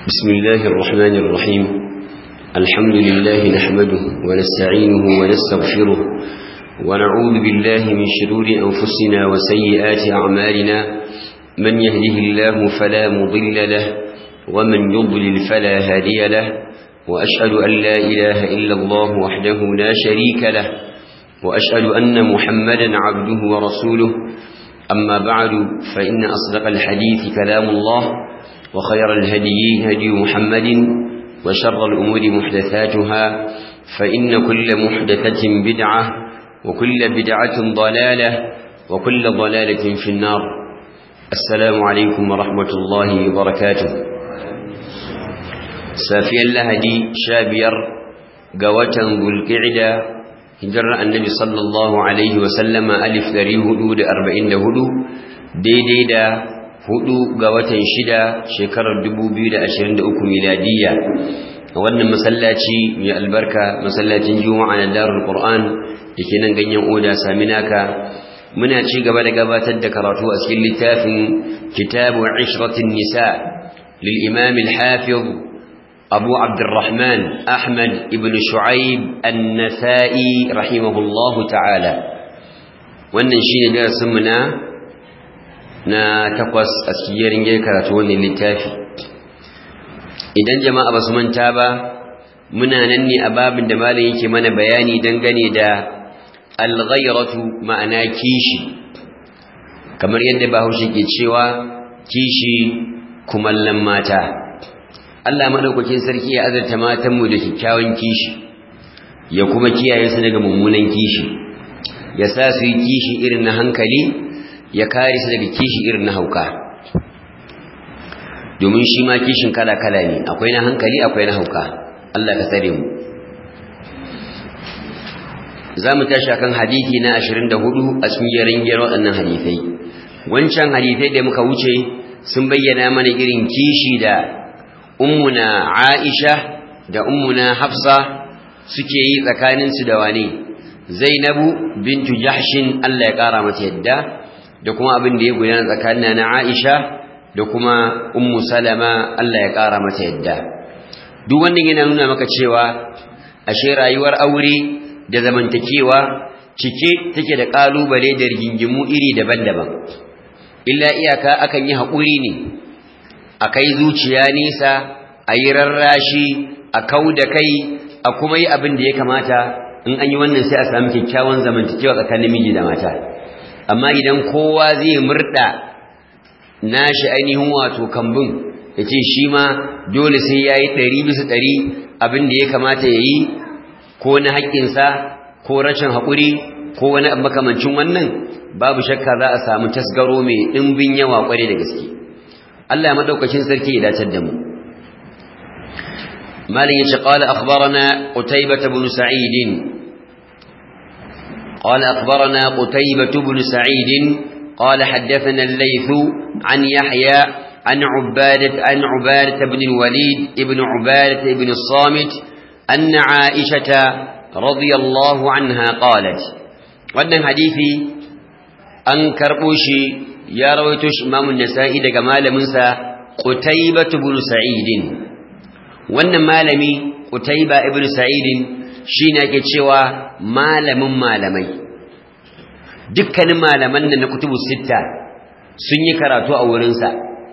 بسم الله الرحمن الرحيم الحمد لله نحمده ونستعينه ونستغفره ونعوذ بالله من شرور أنفسنا وسيئات أعمالنا من يهده الله فلا مضل له ومن يضلل فلا هادي له وأشهد أن لا إله إلا الله وحده لا شريك له وأشهد أن محمدا عبده ورسوله أما بعد فإن أصدق الحديث كلام الله وخير الهدي هدي محمد وشر الأمور محدثاتها فإن كل محدثة بدعة وكل بدعة ضلالة وكل ضلالة في النار السلام عليكم ورحمة الله وبركاته سافيا لهدي شابير قوة ذو القعدة هجر النبي صلى الله عليه وسلم ألف ذري هدود أربعين هدو دي دي دا hudu ga watan shida shekarar 2023 miladiya a wannan masallaci mai albarka masallacin juma'a na darul qur'an dake nan ganyen oda saminaka muna ci gaba da gabatar da karatu a cikin littafin kitabu ishratin nisa lil imam al hafiz abu abdurrahman ahmad ibn shu'aib an-nasa'i rahimahullahu ta'ala wannan shine darasin mu na na takwas a cikin yarin karatu wannan littafi idan jama'a ba su manta ba muna nan ne a babin da malam yake mana bayani dangane da alghayratu ma'ana kishi kamar yadda bahaushe ke cewa kishi kumallan mata Allah madaukakin sarki ya azurta matanmu da kyakkyawan kishi ya kuma kiyaye su daga mummunan kishi ya sa su yi kishi irin na hankali ya kare su daga kishi irin na hauka domin shi ma kishin kala-kala ne akwai na hankali akwai na hauka Allah ka tsare mu za mu tashi akan hadithi na 24 a cikin yarin gyar waɗannan hadithai wancan hadithai da muka wuce sun bayyana mana irin kishi da ummuna Aisha da ummuna Hafsa suke yi tsakaninsu da wane Zainabu bintu Jahshin Allah ya ƙara mata yadda da kuma abin da ya gudana tsakanin na Aisha da kuma Ummu Salama Allah ya ƙara mata yadda duk wannan yana nuna maka cewa ashe rayuwar aure da zamantakewa cike take da kalubale da rigingimu iri daban-daban illa iyaka akan yi haƙuri ne a kai zuciya nisa a yi rarrashi a kau da kai a kuma yi abin da ya kamata in an yi wannan sai a sami kyakkyawan zamantakewa tsakanin miji da mata amma idan kowa zai murda nashi ainihin wato kambun ya ce shi ma dole sai ya yi ɗari bisa ɗari abin da ya kamata ya yi ko na haƙƙinsa ko rashin haƙuri ko wani makamancin wannan babu shakka za a samu tasgaro mai ɗimbin yawa ƙware da gaske Allah ya maɗaukacin sarki ya dacar da mu malin ya ce ƙala akhbarana qutaybah ibn sa'id قال أخبرنا قتيبة بن سعيد قال حدثنا الليث عن يحيى عن عبادة عن عبادة بن الوليد ابن عبادة بن الصامت أن عائشة رضي الله عنها قالت وأن حديثي أن كربوشي يا رويتش إمام النسائي دقمال منسى قتيبة بن سعيد وأن مالمي قتيبة بن سعيد shi ne ake cewa malamin malamai dukkanin malaman da na kutubu sitta sun yi karatu a wurinsa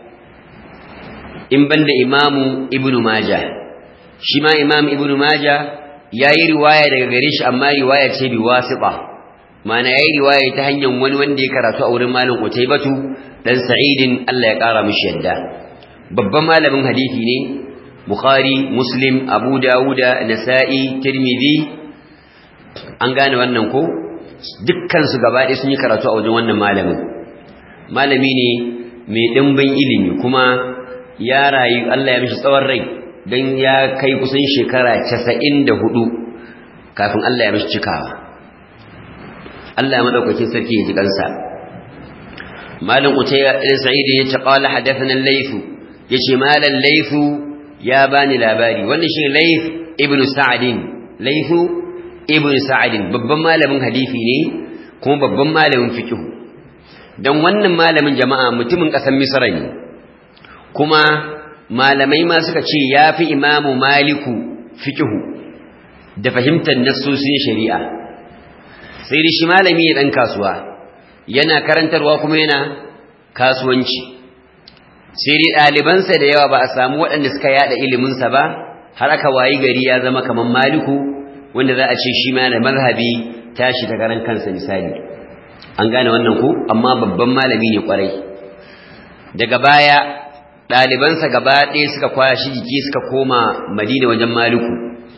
in banda imamu ibnu maja shi ma imam ibnu maja ya yi riwaya daga gare shi amma riwaya ce bi wasiɓa mana ya yi riwaya ta hanyar wani wanda ya karatu a wurin malin utaibatu dan sa'idin Allah ya ƙara mishi yadda babban malamin hadisi ne Bukhari, Muslim, Abu Dawuda, Nasa'i, Tirmidhi an gane wannan ko dukkan su gaba ɗaya sun yi karatu a wajen wannan malamin malami ne mai ɗimbin ilimi kuma ya rayu Allah ya mishi tsawon rai don ya kai kusan shekara casa'in da hudu kafin Allah ya mishi cikawa Allah ya maɗaukakin sarki ya ji kansa malam Utayya ɗin Sa'id ya ce qala hadathana al-Layth yace malam Layth ya bani labari wannan shi Layth ibn Sa'd Layth ibn Sa'd babban malamin hadisi ne kuma babban malamin fiqh dan wannan malamin jama'a mutumin ƙasar Misra ne kuma malamai ma suka ce ya fi imamu maliku fikihu da fahimtar nassosin shari'a sai da shi malami ya ɗan kasuwa yana karantarwa kuma yana kasuwanci sai dai ɗalibansa da yawa ba a samu waɗanda suka yada iliminsa ba har aka wayi gari ya zama kamar maliku wanda za a ce shi ma da mazhabi tashi ta karan kansa misali an gane wannan ku amma babban malami ne kwarai daga baya ɗalibansa gaba ɗaya suka kwashi jiki suka koma madina wajen maliku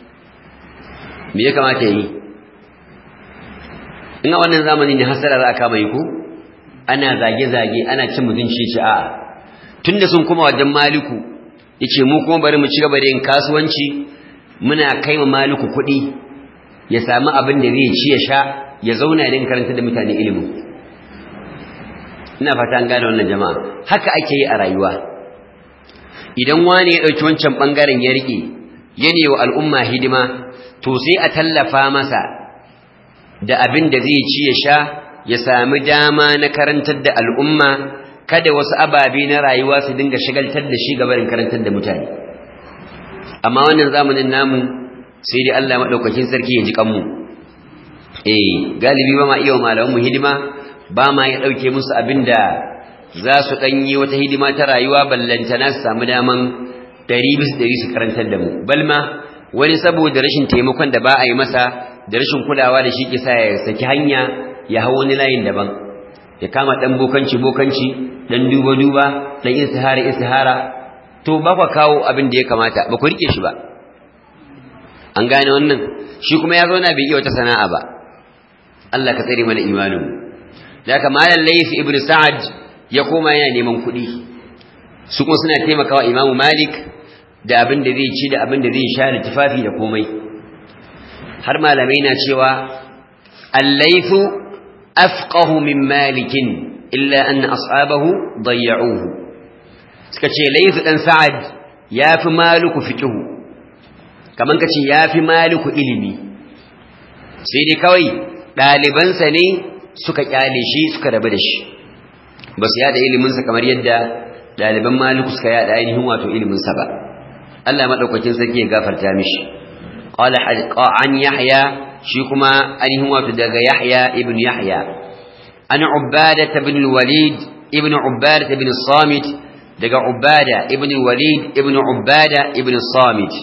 me ya kamata yi in a wannan zamanin ne hasara za a kama yi ku ana zage-zage ana cin mutunci ce a'a tunda sun kuma wajen maliku yace mu kuma bari mu ci gaba da yin kasuwanci muna kai ma maliku kuɗi ya samu abin da zai ci ya sha ya zauna din karanta da mutane ilimin ina fata an gane wannan jama'a haka ake yi a rayuwa idan wani ya ɗauki wancan ɓangaren ya riƙe ya wa al'umma hidima to sai a tallafa masa da abin da zai ci ya sha ya sami dama na karantar da al'umma kada wasu ababe na rayuwa su dinga shigaltar da shi gabarin karantar da mutane amma wannan zamanin namu sai dai Allah madaukakin sarki ya ji kanmu eh galibi ba ma iya malaman mu hidima ba ma ya dauke musu abinda za su dan yi wata hidima ta rayuwa ballantana su samu daman 100 bisa 100 su karantar da mu balma wani saboda rashin taimakon da ba a yi masa da rashin kulawa da shi ke sa ya saki hanya ya hau wani layin daban ya kama dan bokanci bokanci dan duba duba dan istihara istihara to ba ku kawo abin da ya kamata ba ku rike shi ba an gane wannan shi kuma ya zauna bai iya wata sana'a ba Allah ka tsare mana imanin da haka malam Layth ibn Sa'ad ya koma yana neman kuɗi su kuma suna taimakawa Imam Malik da abin da zai ci da abin da zai sha da tufafi da komai har malamai na cewa al-Layth afqahu min Malik illa anna ashabahu dayya'uhu suka ce Layth dan Sa'ad yafi Maliku fiqhu kaman kace yafi Maliku ilimi sai dai kawai ɗalibansa ne suka kyale shi suka rabu da shi ba su yada iliminsa kamar yadda ɗaliban maliku suka yada ainihin wato iliminsa ba Allah maɗaukakin sarki ya gafarta mishi qala an yahya shi kuma ainihin wato daga yahya ibn yahya an ubada ibn walid ibn ubada ibn samit daga ubada ibn walid ibn ubada ibn samit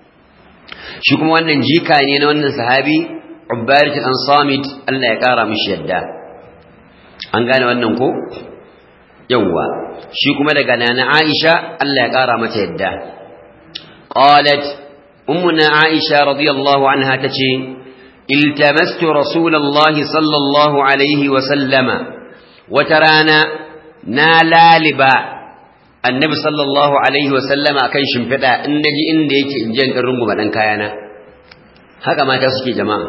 shi kuma wannan jika ne na wannan sahabi ubbarat an samit Allah ya kara mishi yadda an gane wannan ko yawwa shi kuma daga nana Aisha Allah ya kara mata yadda qalat ummuna Aisha radiyallahu anha tace iltamastu rasulullahi sallallahu alaihi wa sallama watarana na laliba annabi sallallahu alaihi wa sallama akan shimfida in naji inda yake in je in runguma dan kayana haka mata suke jama'a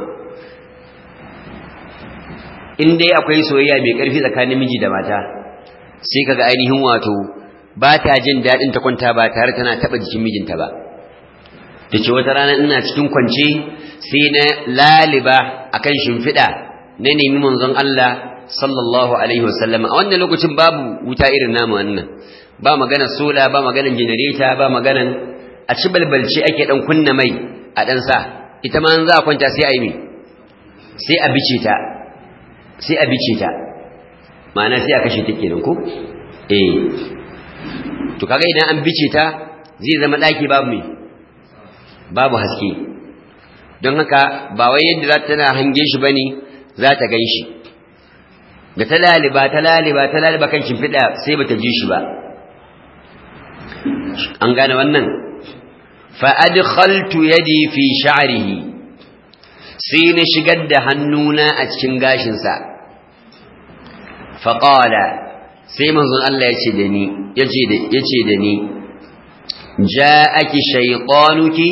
in dai akwai soyayya mai ƙarfi tsakanin miji da mata sai kaga ainihin wato ba ta jin daɗin ta kwanta ba tare tana taɓa jikin mijinta ba ta ce wata rana ina cikin kwance sai na laliba akan shimfiɗa na nemi manzon Allah sallallahu alaihi wasallam a wannan lokacin babu wuta irin namu wannan ba maganar sola ba maganar janareta ba maganar a ci balbalce ake dan kunna mai a dan sa ita ma za a kwanta sai a yi sai a bice ta sai a bice ta ma'ana sai a kashe ta kenan ko eh to kaga idan an bice ta zai zama daki babu me babu haske don haka ba wai yadda za ta hange shi bane za ta gan shi da ta laliba ta laliba ta laliba kan shimfiɗa sai bata ji shi ba an gane wannan fa adkhaltu yadi fi sha'rihi sai na shigar da hannuna a cikin gashinsa faƙala sai manzon Allah ya ce da ni ya ce da ni ja ake shaiƙonuki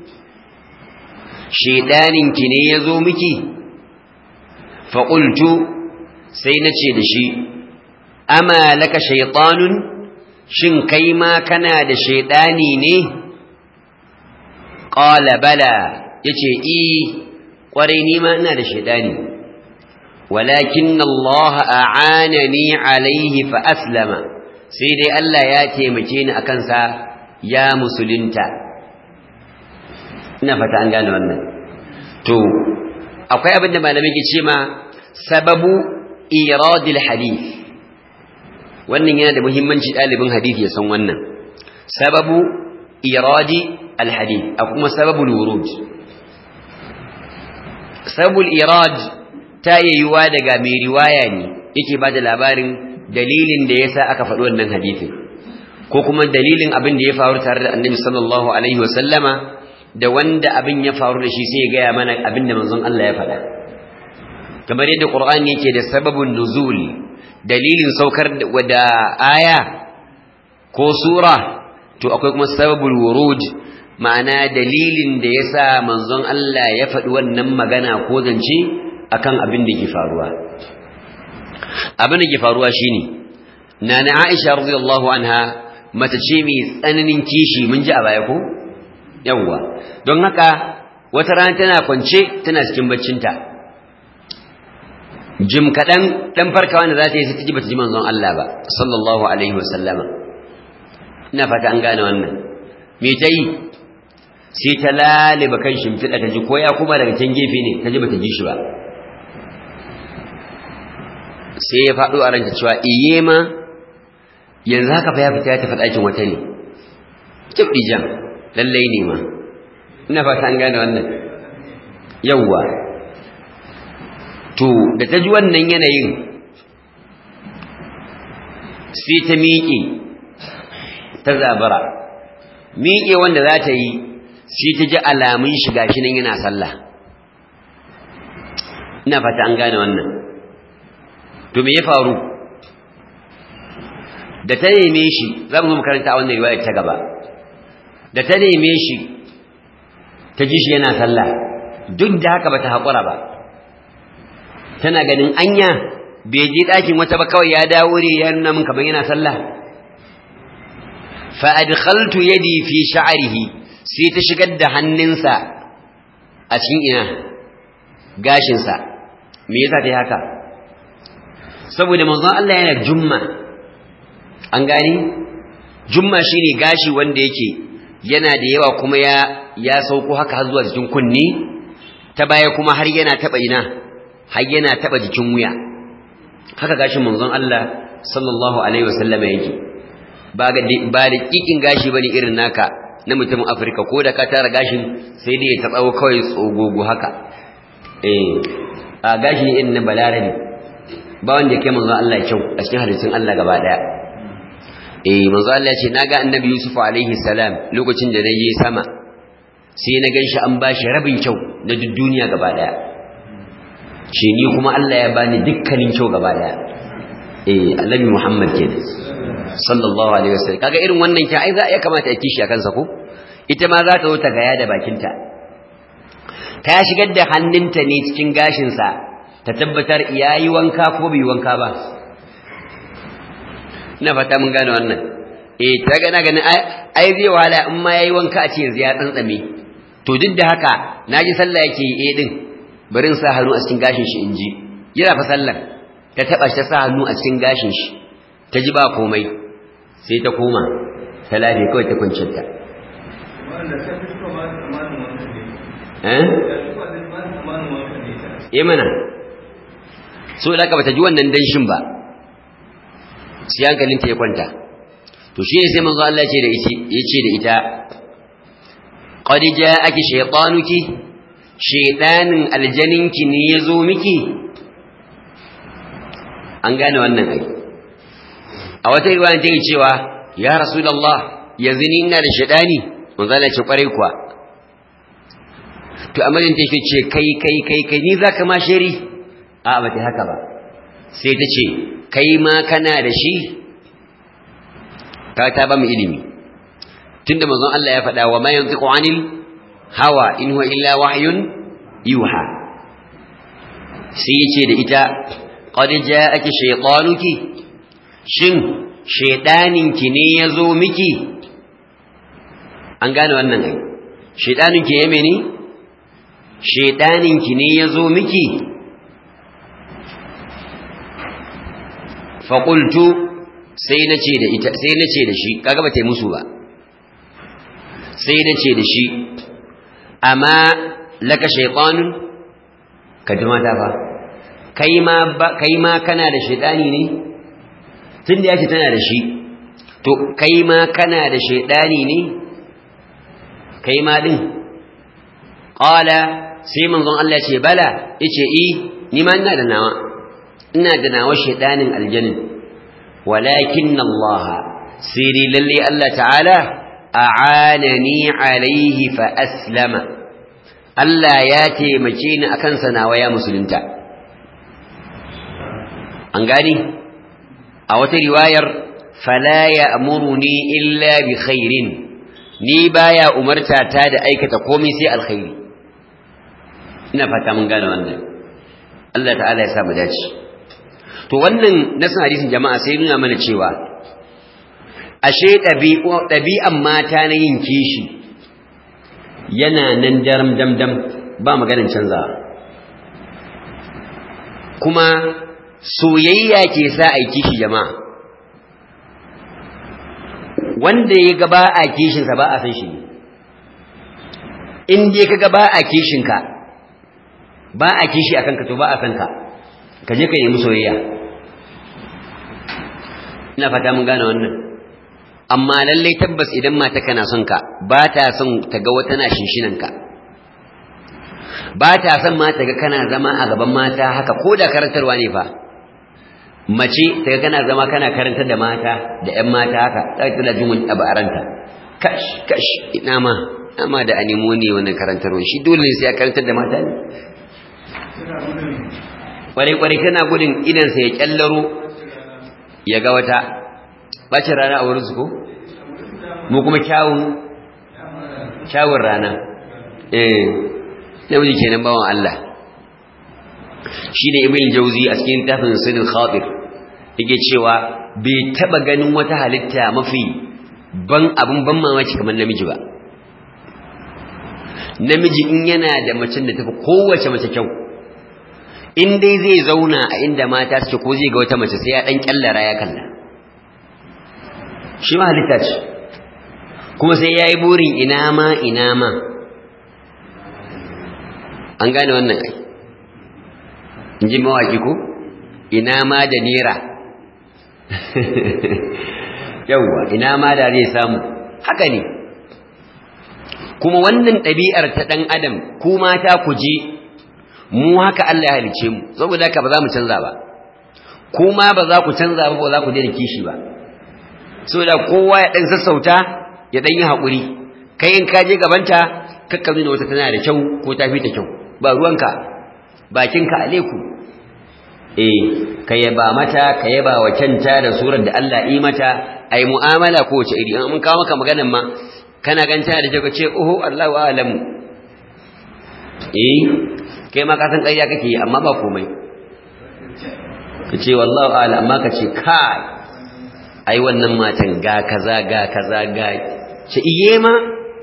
shaiɗaninki ne ya zo miki faƙultu sai na ce da shi ama laka shaiɗanun shin kai ma kana da shaiɗani ne ƙala bala ya ce i kwarai ni ma ina da shaidani walakin Allah a'anani alaihi fa aslama sai dai Allah ya taimake ni akan sa ya musulunta ina fata an gane wannan to akwai abin da malamai ke ce ma sababu iradil hadith wannan yana da muhimmanci ɗalibin hadith ya san wannan sababu iradi alhadith a kuma sababul wurud sababul irad ta yayyuwa daga mai riwaya ne yake ba da labarin dalilin da yasa aka faɗi wannan hadithin ko kuma dalilin abin da ya faru tare da annabi sallallahu alaihi wa sallama da wanda abin ya faru da shi sai ya gaya mana abin da manzon Allah ya faɗa kamar yadda Qur'ani yake da sababun nuzul dalilin saukar da aya ko sura to akwai kuma sababul wurud ma'ana dalilin da yasa manzon Allah ya faɗi wannan magana ko zance akan abin da ke faruwa abin da ke faruwa shine nana Aisha radiyallahu anha mace ce mai tsananin kishi mun ji a baya ko yawwa don haka wata rana tana kwance tana cikin baccinta jim kaɗan ɗan farkawa da za ta yi sai ta ji bata ji manzon Allah ba sallallahu alaihi wasallama ina fata an gane wannan me ta yi sai ta laliba kan shimfiɗa ta ji ko ya kuma daga can gefe ne ta ji bata ji shi ba sai ya faɗo a ranta cewa iye ma yanzu haka fa ya fita ya tafi ɗakin wata ne kibdi jam lallai ne ma ina fata an gane wannan yawwa to da ta ji wannan yanayin sai ta miƙe ta zabara miƙe wanda za ta yi sai ta ji alamun shiga shi nan yana sallah ina fata an gane wannan to me ya faru da ta neme shi za mu makaranta a wannan riwayar ta gaba da ta neme shi ta ji shi yana sallah duk da haka bata haƙura ba tana ganin anya bai je ɗakin wata ba kawai ya dawo ne ya nuna min kamar yana sallah fa adkhaltu yadi fi sha'rihi sai ta shigar da hannunsa a cikin ina gashinsa me yasa ta yi haka saboda manzon Allah yana jumma an gani jumma shine gashi wanda yake yana da yawa kuma ya ya sauko haka har zuwa jikin kunni ta baya kuma har yana taba ina har yana taba jikin wuya haka gashin manzon Allah sallallahu alaihi wasallam yake ba ga ba da kikin gashi bane irin naka na mutumin Afirka ko da ka tara gashin sai dai ta tsawo kawai tsogogo haka eh a gashi ne irin na balarabi ba wanda yake manzon Allah kyau a cikin hadisin Allah gaba daya eh manzo Allah ya ce naga annabi Yusuf alaihi salam lokacin da naje sama sai na ganshi an bashi rabin kyau na duk duniya gaba daya shi ni kuma Allah ya bani dukkanin kyau gaba daya eh annabi Muhammad kenan sallallahu alaihi wasallam kaga irin wannan kyau ai za ya kamata ya kishi a kansa ko ita ma za ta zo ta gaya da bakinta ta shigar da hannunta ne cikin gashinsa ta tabbatar yayi wanka ko bai wanka ba ina fata mun gane wannan eh ta ga na ganin ai zai wahala in ma yayi wanka a ce yanzu ya tsantsame to duk da haka naji sallah yake yi eh din bari in sa hannu a cikin gashin shi inji yana fa sallar ta taba shi ta sa hannu a cikin gashin shi ta ji ba komai sai ta koma ta lafi kawai ta kuncin ta eh eh mana so da ka bata ji wannan danshin ba sai hankalinta ya kwanta to shi ne sai manzo Allah ya ce da ita yace da ita qad ja'aki shaytanuki shaytanin aljaninki ne yazo miki an gane wannan ai a wata riwaya take cewa ya rasulullah yanzu ni ina da shaytani manzo Allah ya ce kwarai kuwa to amalin take ce kai kai kai kai ni zaka ma shari a ba ta haka ba sai ta ce kai ma kana da shi ka ta ba mu ilimi tunda manzon Allah ya faɗa wa ma yantiqu anil hawa in huwa illa wahyun yuha sai yace da ita qad ja'aki shaytanuki shin shaydaninki ne yazo miki an gane wannan ai shaydaninki ya mene shaydaninki ne yazo miki faƙultu sai na ce da ita sai na ce da shi kaga ba ta yi musu ba sai da ce da shi amma laka shaytanun ka ji mata fa kai ma kai ma kana da shaytani ne tun da yake tana da shi to kai ma kana da shaytani ne kai ma din qala sai manzon Allah ce bala yace i ni ma ina da nawa ina da nawa shaytanin aljannin walakin Allah siri lalle Allah ta'ala a'anani alaihi fa aslama Allah ya taimake ni akan sa nawa ya musulunta an gani a wata riwayar fala ya'muruni illa bi khairin ni baya umarta ta da aikata komai sai alkhairi ina fata mun gane wannan Allah ta'ala ya sa mu dace to wannan nasan hadisin jama'a sai nuna mana cewa ashe ɗabi'an mata na yin kishi yana nan daram damdam ba maganin canza kuma soyayya ke sa a kishi jama'a wanda ya ga ba a kishinsa ba a san shi ne in dai ka ga ba a kishinka ba a kishi a kanka to ba a san ka ka je ka nemi soyayya ina fata mun gane wannan amma lallai tabbas idan mata kana son ka ba ta son ta ga wata na shinshinan ka ba ta son ma ta ga kana zama a gaban mata haka ko da karantarwa ne fa mace ta ga kana zama kana karantar da mata da ƴan mata haka za ta tana jin wani abu a ranta kash kash ina ma amma da animo ne wannan karantarwa shi dole ne sai ya karantar da mata ne kwarai-kwarai kana gudun idansa ya kyallaro ya ga wata bacin rana a wurinsu ko? mu kuma kyawun kyawun rana eh namiji kenan bawan Allah shi ne ibn jauzi a cikin tafin sirrin khatir yake cewa bai taba ganin wata halitta mafi ban abin ban mamaki kamar namiji ba namiji in yana da macen da tafi kowace mace kyau in dai zai zauna a inda mata suke ko zai ga wata mace sai ya dan kyallara ya kalla shi ma halitta ce kuma sai ya yi burin ina ma ina ma an gane wannan ai in ji mawaki ko ina ma da nera yauwa ina ma da zai samu haka ne kuma wannan ɗabi'ar ta ɗan adam ku mata ku je mu haka Allah ya halice mu saboda haka ba za mu canza ba kuma ba za ku canza ba ba za ku daina kishi ba saboda kowa ya dan sassauta ya dan yi hakuri kai in ka je gabanta kakka nuna wata tana da kyau ko ta fi ta kyau ba ruwanka bakinka aleku eh ka yaba mata ka yaba wa canta da surar da Allah yi mata ai mu'amala ko wace iri mun kawo maka maganar ma kana ganta da kyau ka ce oho Allahu a'lamu eh kai ma ka san ƙarya kake yi amma ba komai ka ce wallahu ala amma ka ce kai ai wannan matan ga kaza ga kaza ga ce iye ma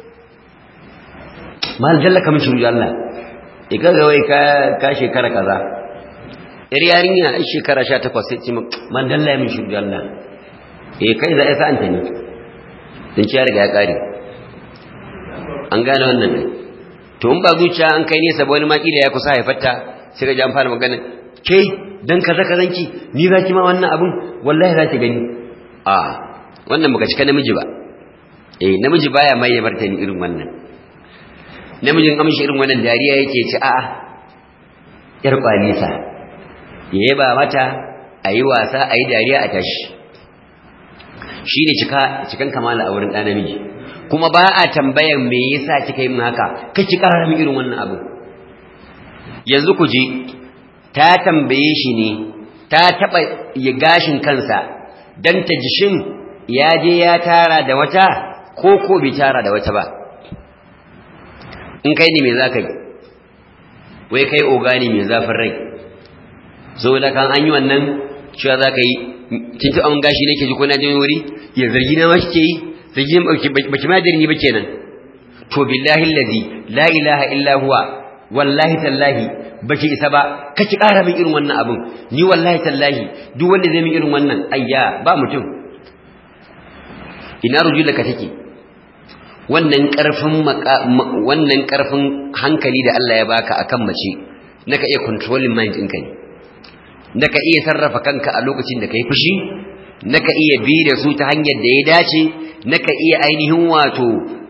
mal jalla kamin shiru Allah e ka ga wai ka ka shekara kaza yar yarinya ai shekara 18 sai ce man dalla min shiru Allah eh kai za isa anta ne dan ci ya riga ya kare an gane wannan ne to in ba zuciya an kai nesa ba wani ma kila ya kusa haifarta sai ga ji an fara magana ke dan kaza kazanki ni za ki ma wannan abun wallahi za ki gani a wannan baka cika namiji ba eh namiji baya mai martani irin wannan namijin amshi irin wannan dariya yake ci a'a yar kwalisa yayi ba mata ayi wasa ayi dariya a tashi shine cika cikan kamala a wurin ɗan namiji kuma ba a tambayan me yasa kika yi min haka kake ƙara min irin wannan abu yanzu ku je ta tambaye shi ne ta taɓa ya gashin kansa don ta ji shin ya je ya tara da wata ko ko bai tara da wata ba in kai ne me za ka yi wai kai oga ne mai zafin rai so da kan an yi wannan cewa za ka yi kinta an gashi ne ke ji ko na jin wuri ya zargi na ma shi ke yi zargi baki ma dirni ba kenan to billahi allazi la ilaha illa huwa wallahi tallahi baki isa ba kake ƙara min irin wannan abin ni wallahi tallahi duk wanda zai min irin wannan ayya ba mutum ina rujulaka take wannan karfin wannan karfin hankali da Allah ya baka akan mace naka iya controlling mind ɗinka ne naka iya sarrafa kanka a lokacin da kai fushi naka iya bi da su ta hanyar da ya dace naka iya ainihin wato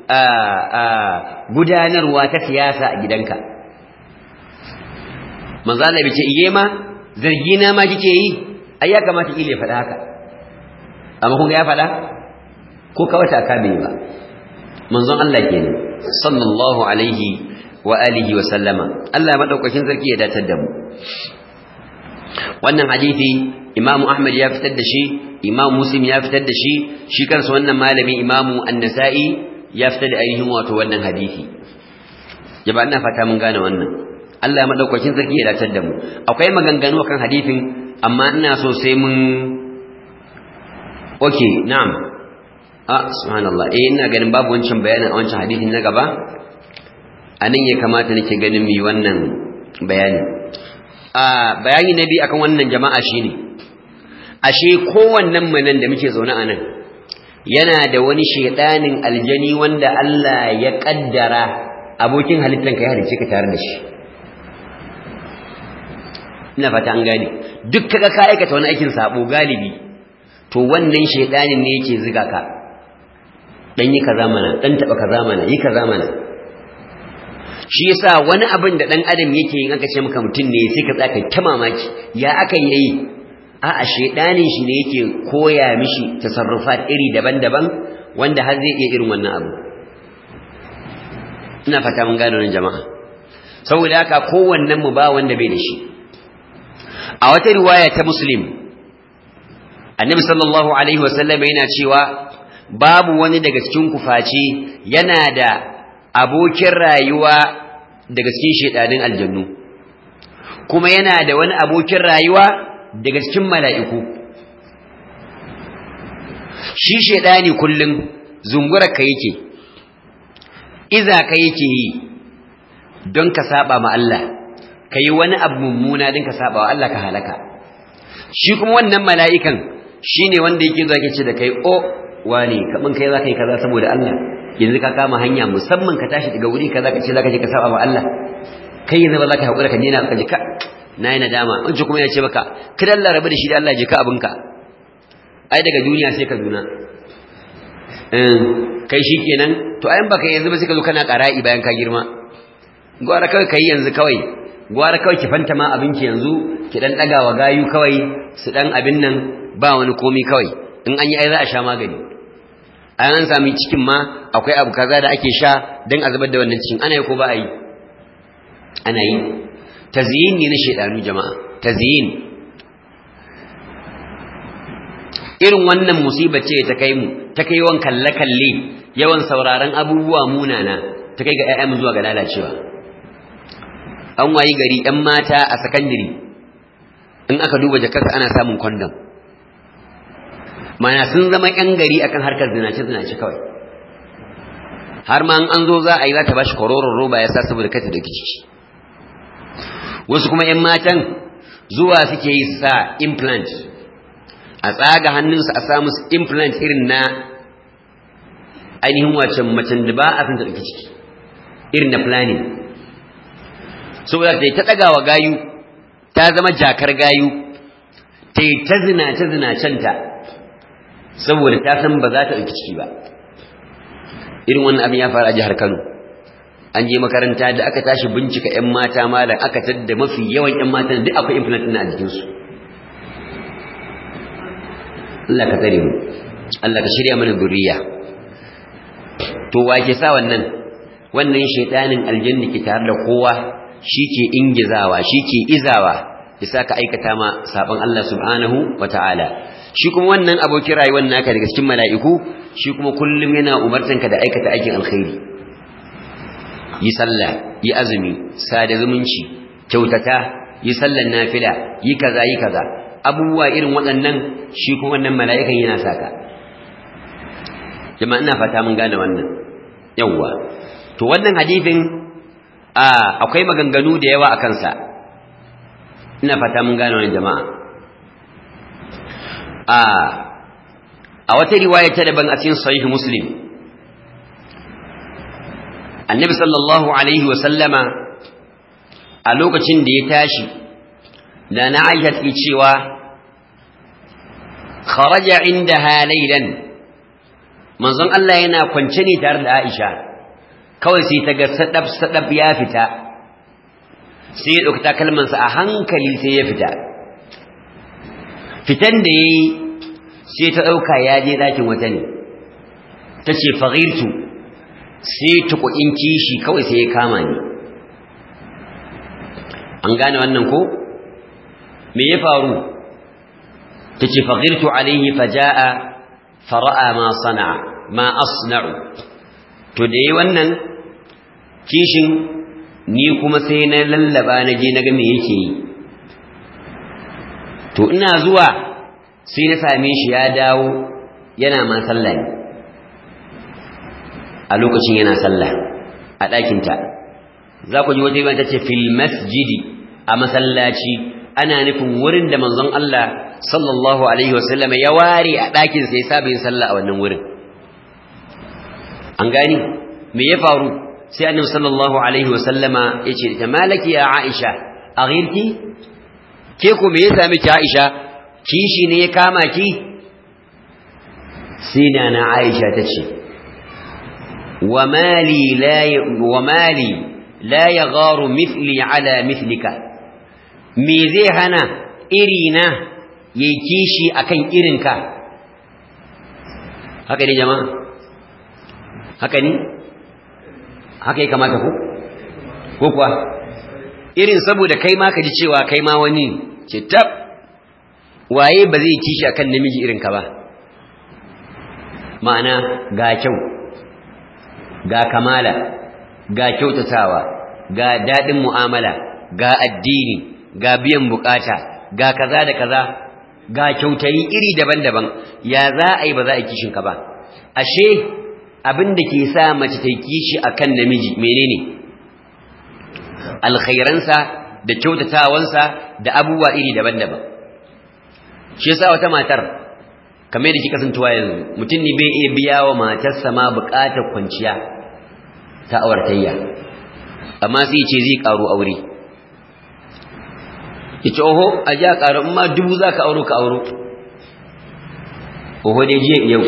gudanarwa ta siyasa a gidanka manzo Allah bai ce iye ma zargi na ma kike yi ai ya kamata ile faɗa haka amma kun ga ya faɗa ko kawai ta ka bai ba manzon Allah kenan sallallahu alaihi wa alihi wa sallama Allah madaukakin sarki ya datar da mu wannan hadisi Imam Ahmad ya fitar da shi Imam Muslim ya fitar da shi shi kansa wannan malami Imam An-Nasa'i ya fitar da ainihin wato wannan hadisi yaba ina fata mun gane wannan Allah madaukakin sarki ya datar da mu akwai maganganu akan hadisin amma ina so sai mun okay na'am ah subhanallah eh ina ganin babu wancan bayanin a wancan hadisin na gaba anan ya kamata nake ganin mi wannan bayani a bayani na biyu akan wannan jama'a shine ashe kowannen mu nan da muke zaune a nan yana da wani shedanin aljani wanda Allah ya kaddara abokin halittan ka ya halice ka tare da shi ina fata an gane duk kaga ka aikata wani aikin sabo galibi to wannan shedanin ne yake ziga ka dan yi kaza mana dan taba kaza mana yi kaza mana shi yasa wani abin da dan adam yake yin aka ce maka mutum ne sai ka tsaka ta mamaki ya aka yi a a shedanin shi ne yake koya mishi tasarrufat iri daban-daban wanda har zai iya irin wannan abu ina fata mun gane wannan jama'a saboda haka kowannen mu ba wanda bai da shi a wata riwaya ta muslim annabi sallallahu alaihi wasallam yana cewa babu wani daga cikin kufaci yana da abokin rayuwa daga cikin shedanin aljannu kuma yana da wani abokin rayuwa daga cikin mala'iku shi shedani kullum zungura ka yake iza ka yake yi don ka saba ma Allah ka yi wani abu mummuna don ka saba wa Allah ka halaka shi kuma wannan mala'ikan shi ne wanda yake zuwa ke ce da kai o wane kaman kai za ka yi kaza saboda Allah yanzu ka kama hanya musamman ka tashi daga wuri kaza ka ce zaka je ka saba ma Allah kai yanzu ba za ka haƙura ka nena ka ji ka na yi nadama wancan kuma ya ce maka kada Allah rabu da shi da Allah je ka abinka ai daga duniya sai ka duna kai shi kenan to ayan baka yanzu ba sai ka zo kana ƙara'i bayan ka girma gwara kawai kai yanzu kawai gwara kawai ki fanta ma abinki yanzu ki dan daga wa gayu kawai su dan abin nan ba wani komi kawai in an yi ai za a sha magani an sami cikin ma akwai abu kaza da ake sha don a zubar da wannan cikin ana yi ko ba a yi ana yi tazyin ne na shaidanu jama'a tazyin irin wannan musiba ce ta kai mu ta kai yawan kalle-kalle yawan sauraron abubuwa munana ta kai ga 'ya'yan zuwa ga lalacewa an wayi gari 'yan mata a sakandiri in aka duba jakarta ana samun kwandon mana sun zama ƴan gari akan harkar zinace-zinace kawai har ma an zo za a yi za ta bashi kororon roba ya sa saboda kata da ciki wasu kuma ƴan matan zuwa suke yi sa implant a tsaga hannunsu a sa musu implant irin na ainihin wacce macen da ba a san ta ɗauki ciki irin na planning saboda ta yi ta ɗagawa gayu ta zama jakar gayu ta yi ta zinace-zinacenta saboda ta san ba za ta ɗauki ciki ba irin wannan abin ya faru a jihar Kano an je makaranta da aka tashi bincika ƴan mata malam aka tadda mafi yawan ƴan matan duk akwai implant ɗin a jikin su Allah ka tsare mu Allah ka shirya mana zuriya to wa ke sa wannan wannan shaytanin aljanna ke tare da kowa shike ingizawa shike izawa ya saka aikata ma sabon Allah subhanahu wataala shi kuma wannan abokin rayuwar naka daga cikin mala'iku shi kuma kullum yana umartanka da aikata aikin alkhairi yi sallah yi azumi sada zumunci kyautata yi sallan nafila yi kaza yi kaza abubuwa irin waɗannan shi kuma wannan mala'ikan yana saka jama'a ina fata mun gane wannan yawwa to wannan hadifin akwai maganganu da yawa a kansa ina fata mun gane wannan jama'a a wata riwaya ta daban a cikin sahih muslim annabi sallallahu alaihi wa sallama a lokacin da ya tashi da na aisha take cewa kharaja indaha laylan manzon Allah yana kwance ne tare da Aisha kawai sai ta ga sadab sadab ya fita sai ya dauki takalmansa a hankali sai ya fita fitan da yayi sai ta dauka ya je dakin wata ne tace faghirtu sai tukuin kishi kawai sai ya kama ni an gane wannan ko me ya faru tace faghirtu alaihi fajaa fara'a ma sana'a ma asna'u to da yayi wannan kishin ni kuma sai na lallaba na je naga me yake yi to ina zuwa sai na same shi ya dawo yana ma sallah ne a lokacin yana sallah a ɗakinta za ku ji wata yi ta ce fil masjidi a masallaci ana nufin wurin da manzon Allah sallallahu alaihi wasallam ya ware a ɗakin sai saba yin sallah a wannan wurin an gani me ya faru sai annabi sallallahu alaihi wasallama ya ce ta malaki ya Aisha a ghirki ke ko me ya sami ki Aisha kishi ne ya kama ki sai na Aisha ta ce wa mali la wa mali la yagharu mithli ala mithlika me zai hana irina ya yi kishi a kan irinka haka ne jama'a haka ne haka ya kamata ku ko kuwa irin saboda kai ma ka ji cewa kai ma wani ce tab waye ba zai kishi akan namiji irinka ba ma'ana ga kyau ga kamala ga kyautatawa ga daɗin mu'amala ga addini ga biyan bukata ga kaza da kaza ga kyautayi iri daban-daban ya za a yi ba za a kishin ka ba ashe abin da ke sa mace ta kishi akan namiji menene alkhairansa da kyautatawansa da abubuwa iri daban-daban shi yasa wata matar kamar da kika santuwa yanzu mutum ne bai iya biya wa matarsa ma bukatar kwanciya ta awartayya amma sai ce zai karo aure yace oho a ji a ƙaru in ma dubu za ka auro ka auro oho dai jiya yau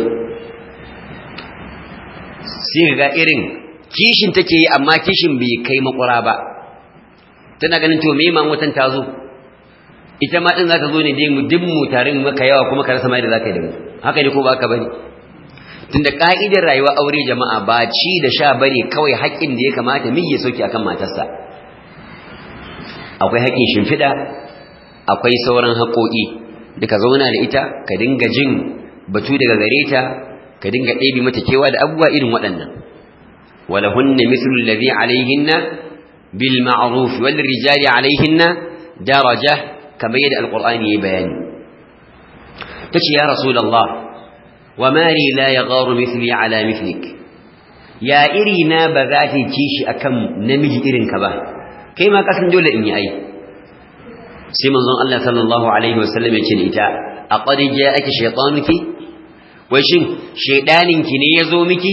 sai ga irin kishin take yi amma kishin bai kai makwara ba tana ganin to me ma mutan ta zo ita ma din za ta zo ne dai mu duk mu tarin maka yawa kuma ka rasa mai da za ka yi da mu haka ne ko ba ka bane tunda ka'idar rayuwa aure jama'a ba ci da sha bane kawai haƙƙin da ya kamata miji ya sauke akan matarsa akwai haƙƙin shimfiɗa akwai sauran haƙoƙi da ka zauna da ita ka dinga jin batu daga gare ta ka dinga ɗebi mata kewa da abubuwa irin waɗannan walahunna mithlu alladhi alayhinna bil ma'ruf wal rijali alayhinna daraja kamar yadda alqur'ani ya bayani tace ya rasulullah wa mali la yagharu mithli ala mithlik ya iri na ba za ta kishi akan namiji irin ka ba kai ma kasan dole in yi ai sai manzon Allah sallallahu alaihi wasallam ya ce da ita aqad ja'aki shaytanuki wai shin shaydanin ki ne yazo miki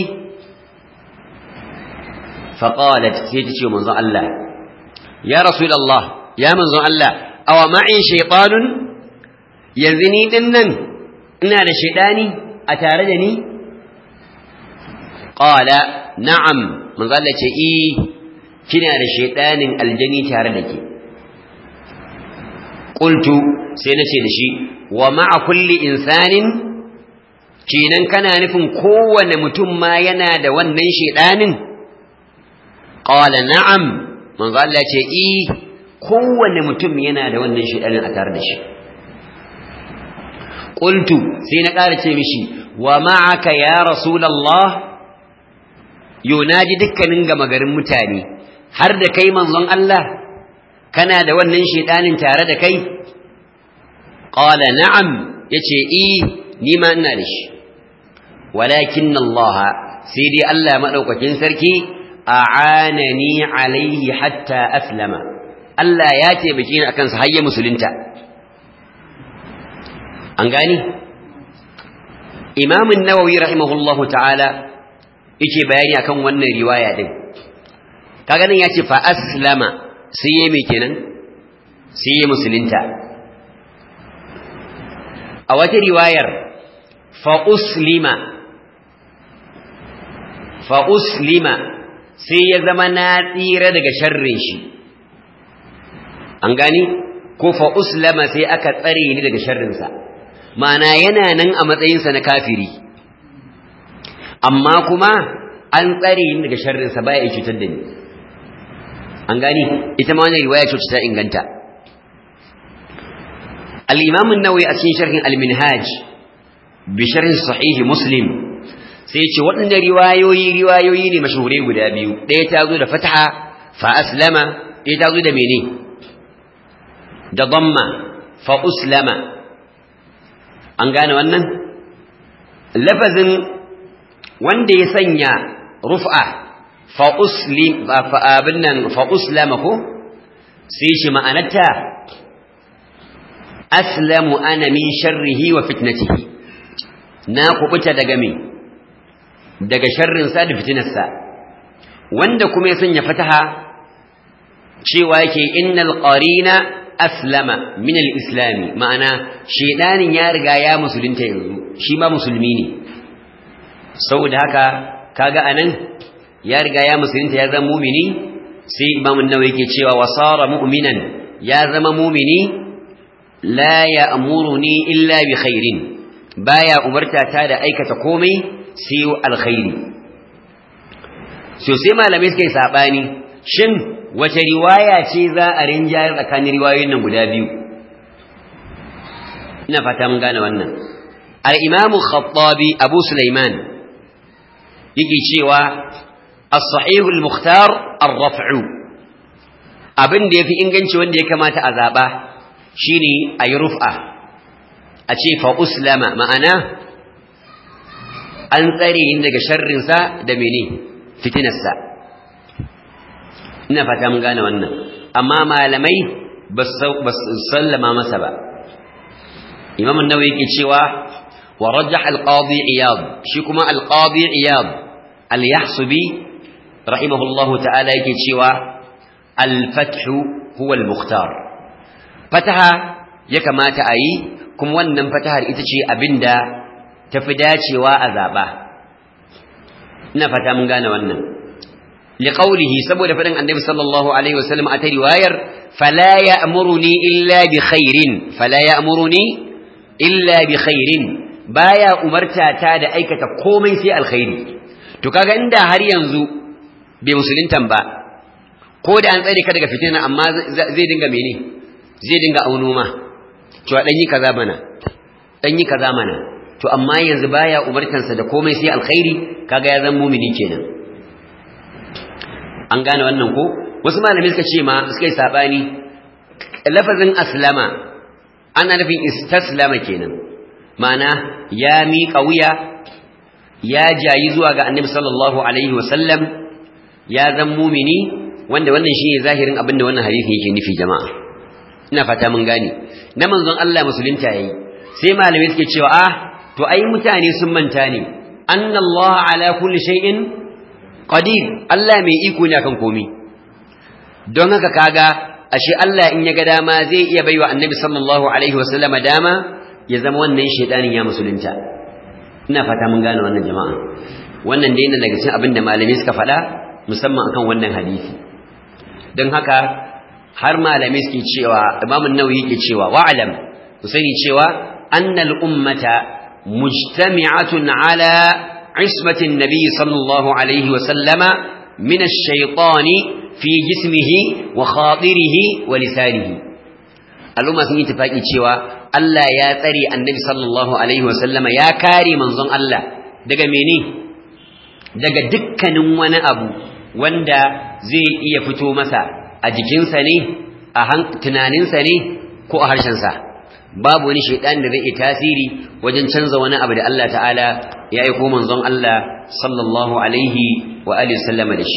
fa qalat sai ta ce manzon Allah ya rasulullah ya manzon Allah aw ma'i shaytanun yanzu ni din nan ina da shaydani a tare da ni qala na'am manzon Allah ce eh kina da shaydanin aljani tare da ke qultu sai nace da shi wa ma'a kulli insanin kenan kana nufin kowane mutum ma yana da wannan shaydanin qala na'am manzo Allah ce eh kowane mutum yana da wannan shaydanin a tare da shi qultu sai na ƙara ce mishi wa ma'aka ya rasulullah yunaji dukkanin gama garin mutane har da kai manzon Allah kana da wannan shedanin tare da kai qala na'am yace eh ni ma ina da shi walakin Allah sai dai Allah madaukakin sarki a'anani alaihi hatta aslama Allah ya taimake ni akan sa har ya musulunta an gani Imam an-Nawawi rahimahullahu ta'ala yake bayani akan wannan riwaya din kaga nan yace fa aslama sai yayi me kenan sai yayi musulunta a wata riwayar fa uslima fa uslima sai ya zama na tsira daga sharrin shi an gani ko fa uslama sai aka tsare ni daga sharrinsa ma'ana yana nan a matsayinsa na kafiri amma kuma an tsare ni daga sharrinsa baya ya cutar da ni an gani ita ma wannan riwaya ce ta inganta al-imam an-nawawi a cikin sharhin al-minhaj bi sharh sahih muslim sai ce waɗannan riwayoyi riwayoyi ne mashhurai guda biyu ɗaya ta zo da fataha fa aslama ɗaya ta zo da mene da damma fa uslama an gane wannan lafazin wanda ya sanya rufa fa uslim fa abin nan fa uslama ko sai shi ma'anarta aslamu ana min sharrihi wa fitnatihi na kubuta daga me daga sharrinsa da fitinarsa wanda kuma ya sanya fataha cewa yake innal qarina aslama min al-islami ma'ana shedanin ya riga ya musulunta yanzu shi ma musulmi ne saboda haka kaga anan ya riga ya musulunta ya zama mumini sai imam an-nawawi yake cewa wasara mu'minan ya zama mumini la ya'muruni illa bi khairin baya umarta ta da aikata komai sai alkhairi so sai malamai suka yi sabani shin wace riwaya ce za a rinjayar tsakanin riwayoyin nan guda biyu ina fata mun gane wannan al-imamu khattabi abu sulaiman yake cewa as-sahih al-mukhtar ar-raf'u abin da yafi inganci wanda ya kamata a zaba shine ayi rufa a ce fa uslama ma'ana an tsare ni daga sharrinsa da mene fitinarsa ina fata mun gane wannan amma malamai ba su sallama masa ba imam an-nawawi yake cewa wa rajah al-qadi iyad shi kuma al-qadi iyad al-yahsubi rahimahullahu ta'ala yake cewa al-fath huwa al-mukhtar fataha ya kamata a yi kuma wannan fatahar ita ce abinda tafi dacewa a zaba ina fata mun gane wannan لقوله سبب فدن النبي صلى الله عليه وسلم أتى رواير فلا يأمرني إلا بخير فلا يأمرني إلا بخير بايا أمرتا تاد أيكة قومي في الخير تكاغا عند هر ينزو بمسلين تنبا قود أن ذلك daga fitina amma zai dinga mene zai dinga aunuma to dan yi kaza mana dan yi kaza mana to amma yanzu baya umartansa da komai sai alkhairi kaga ya zama mumini kenan an gane wannan ko wasu malami suka ce ma suka yi sabani lafazin aslama ana nufin istaslama kenan ma'ana ya miƙa wuya ya jayi zuwa ga annabi sallallahu alaihi wasallam ya zan mumini wanda wannan shine zahirin abin da wannan hadisi yake nufi jama'a ina fata mun gane na manzon Allah musulunta yayi sai malamai suke cewa ah to ai mutane sun manta ne anna Allah ala kulli shay'in qadir Allah mai iko ne akan komai don haka kaga ashe Allah in ya ga dama zai iya baiwa annabi sallallahu alaihi wasallama dama ya zama wannan shedanin ya musulunta ina fata mun gane wannan jama'a wannan dai ne daga cikin abin da malamai suka faɗa musamman akan wannan hadisi don haka har malamai suke cewa Imam an-Nawawi yake cewa wa'lam ku sani cewa annal ummata mujtami'atun ala عصمة النبي صلى الله عليه وسلم من الشيطان في جسمه وخاطره ولسانه الأمة sun yi tafaki cewa Allah ya tsare annabi sallallahu alaihi wasallama ya kare manzon Allah daga mene daga dukkanin wani abu wanda zai iya fito masa a jikinsa ne a tunaninsa ne ko a harshensa babu wani shaidan da zai iya tasiri wajen canza wani abu da Allah ta'ala ya aiko manzon Allah sallallahu alaihi wa alihi sallama da shi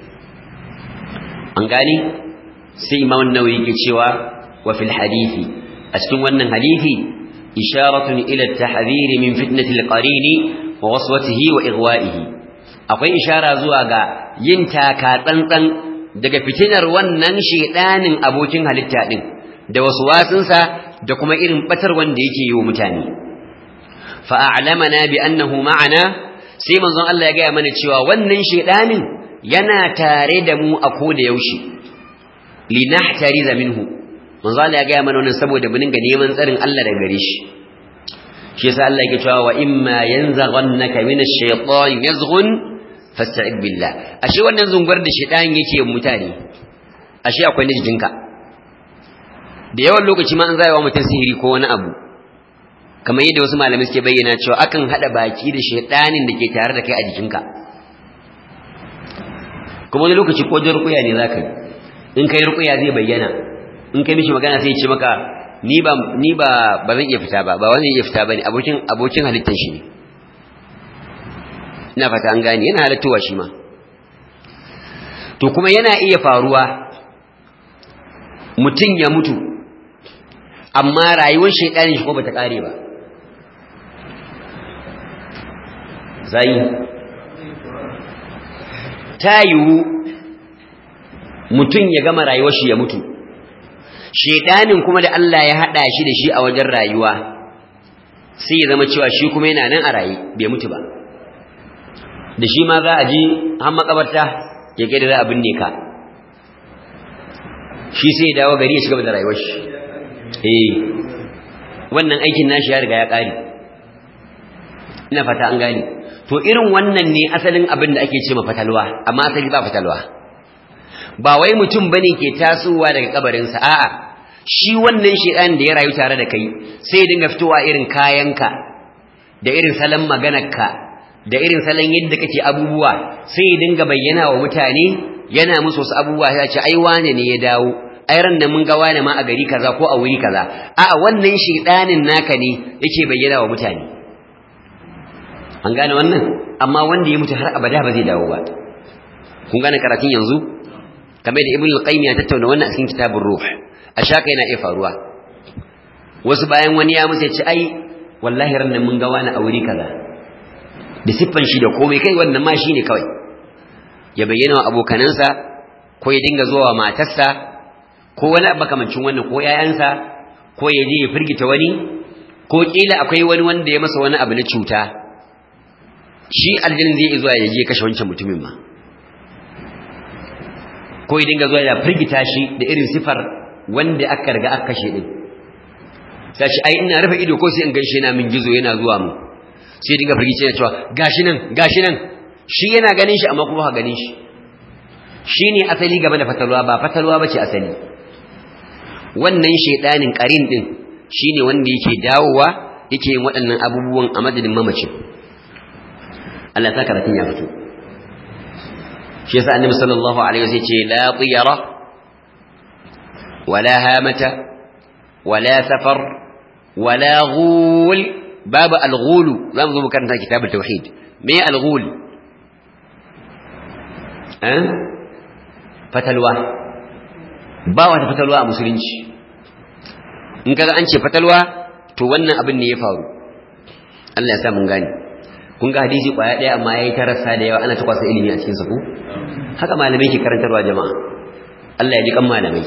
an gani sai imam an-nawawi yake cewa wa fil hadisi a cikin wannan hadisi isharatun ila at-tahdhir min fitnati al-qarini wa waswatihi wa ighwa'ihi akwai ishara zuwa ga yin taka tsantsan daga fitinar wannan shedanin abokin halitta din da wasu wasunsa da kuma irin batar wanda yake yi wa mutane fa a'lamana bi annahu ma'ana sai manzon Allah ya ga mana cewa wannan shedanin yana tare da mu a koda yaushe linahtariza minhu manzo Allah ya ga mana wannan saboda mu dinga neman tsarin Allah daga gare shi shi yasa Allah yake cewa wa imma yanzaghannaka minash shaytan yazghun fasta'id billah ashe wannan zungar da shaytan yake mutane ashe akwai na jikinka da yawan lokaci ma an zai wa mutum sihiri ko wani abu kamar yadda wasu malamai suke bayyana cewa akan hada baki da shaytanin da ke tare da kai a jikinka kuma wani lokaci ko rukuya ne zaka yi in kai rukuya zai bayyana in kai mishi magana sai ya ce maka ni ba ni ba ba zan iya fita ba ba wani iya fita bane abokin abokin halittar shi ne ina fata an gane yana halattowa shi ma to kuma yana iya faruwa mutum ya mutu amma rayuwar shaidanin shi ko bata kare ba zai ta yiwu mutum ya gama rayuwar shi ya mutu shedanin kuma da Allah ya hada shi da shi a wajen rayuwa sai ya zama cewa shi kuma yana nan a raye bai mutu ba da shi ma za a ji har makabarta ya kai da za a binne ka shi sai ya dawo gari ya shiga da rayuwar shi eh wannan aikin nashi ya riga ya kare ina fata an gane to irin wannan ne asalin abin da ake ce ma fatalwa amma asali ba fatalwa ba wai mutum bane ke tasowa daga kabarinsa a'a shi wannan shedan da ya rayu tare da kai sai ya dinga fitowa irin kayanka da irin salon maganarka da irin salon yadda kake abubuwa sai ya dinga bayyana wa mutane yana musu wasu abubuwa ya ce ai wane ne ya dawo ai ran nan mun ga wane ma a gari kaza ko a wuri kaza a'a wannan shedanin naka ne yake bayyana wa mutane an gane wannan amma wanda ya mutu har abada ba zai dawo ba kun gane karatun yanzu kamar da ibn al-qayyim ya tattauna wannan a cikin kitabur ruh a shaka yana iya faruwa wasu bayan wani ya musu ya ce ai wallahi ran nan mun ga wani aure kaza da siffan shi da komai kai wannan ma shine kawai ya bayyana wa abokanansa ko ya dinga zuwa matarsa ko wani makamancin wannan ko yayansa ko ya je ya firgita wani ko kila akwai wani wanda ya masa wani abu na cuta shi aljannin zai zuwa ya je kashe wancan mutumin ma ko ya dinga zuwa ya firgita shi da irin sifar wanda aka riga aka kashe din sai shi ai ina rufe ido ko sai in ganshi yana min gizo yana zuwa mu sai dinga firgice yana cewa gashi nan gashi nan shi yana ganin shi amma kuma ba ganin shi shine asali game da fatalwa ba fatalwa bace asali wannan shedanin qarin din shine wanda yake dawowa yake yin waɗannan abubuwan a madadin mamacin Allah ta karatun ya fito shi yasa annabi sallallahu alaihi wasallam ce la tiyara wala hamata wala safar wala ghul babu al-ghul zamu zo karanta kitabul tauhid me al-ghul eh fatalwa ba wata fatalwa a musulunci in kaga an ce fatalwa to wannan abin ne ya faru Allah ya sa mun gane kun ga hadisi kwaya ɗaya amma yayi tarasa da yawa ana ta kwasa ilimi a cikin sa ko haka malamai ke karantarwa jama'a Allah ya ji kan malamai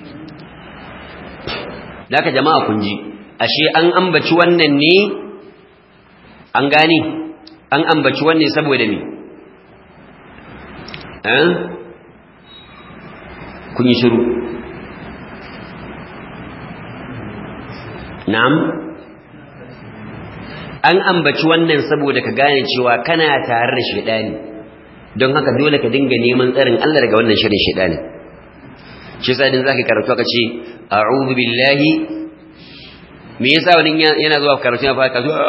Daka jama'a kun ji ashe an ambaci wannan ne an gane an ambaci wannan saboda me eh kun yi shiru na'am an ambaci wannan saboda ka gane cewa kana tare da shedani don haka dole ka dinga neman tsarin Allah daga wannan shirin shedani shi yasa din zaka karatu ka ce a'udhu billahi me yasa wani yana zuwa karatu ya fara kazo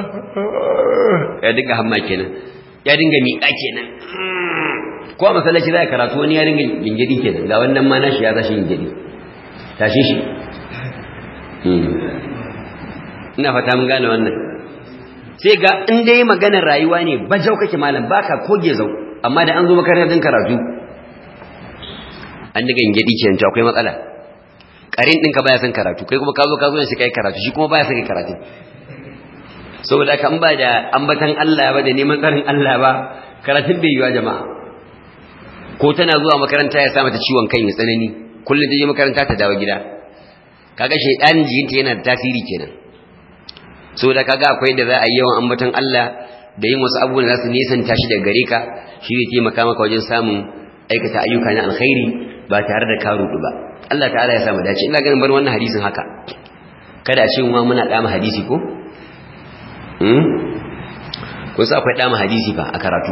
ya dinga hamma kenan ya dinga miƙa kenan ko a masallaci za ka karatu wani ya dinga gingidi kenan ga wannan ma nashi ya tashi gingidi tashi shi ina fata mun gane wannan sai ga in dai maganar rayuwa ne bajau kake malam baka koge zau amma da an zo makarantar din karatu an diga ingedi kenan to akwai matsala karin ɗinka baya son karatu kai kuma ka zo ka zo ne sai kai karatu shi kuma baya son kai karatu saboda haka an ba da ambatan Allah ba da neman tsarin Allah ba karatun bai yiwa jama'a ko tana zuwa makaranta ya sa mata ciwon kai mai tsanani kullum ta je makaranta ta dawo gida kaga shaidanin jikinta yana da tasiri kenan saboda kaga akwai da za a yi yawan ambaton Allah da yin wasu abubuwan da za su nesanta shi daga gare ka shi ne taimaka maka wajen samun aikata ayyuka na alkhairi ba tare da ka rudu ba Allah ta'ala ya samu dace ina ganin bar wannan hadisin haka kada a ce mu muna dama hadisi ko hmm ko sai akwai dama hadisi fa a karatu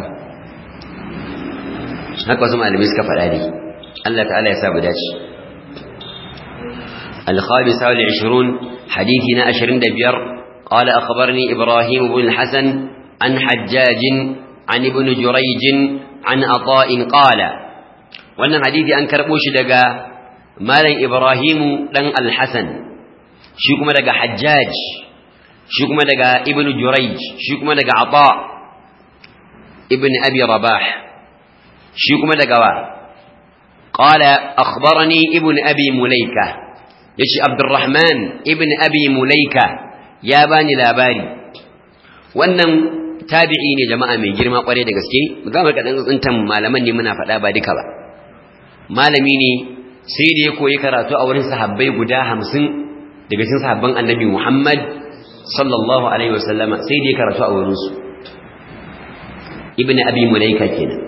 haka wasu malamai suka faɗa ne Allah ta'ala ya samu dace الخامسة والعشرون حديثنا أشرين دبير قال أخبرني إبراهيم بن الحسن عن حجاج عن ابن جريج عن عطاء قال wannan hadisi an karbo shi daga malam Ibrahim dan Al-Hasan shi kuma daga Hajjaj shi kuma daga Ibn Jurayj shi kuma daga Ata ibn Abi Rabah shi kuma daga wa qala akhbarani ibn Abi Mulaika yace Abdurrahman ibn Abi Mulaika ya bani labari wannan tabi'i ne jama'a mai girma kware da gaske za mu kadan tsintan malaman ne muna faɗa ba duka ba malami ne sai da ya koyi karatu a wurin sahabbai guda hamsin daga cikin sahabban annabi Muhammad sallallahu alaihi wasallama sai da ya karatu a wurinsu ibn abi mulaika kenan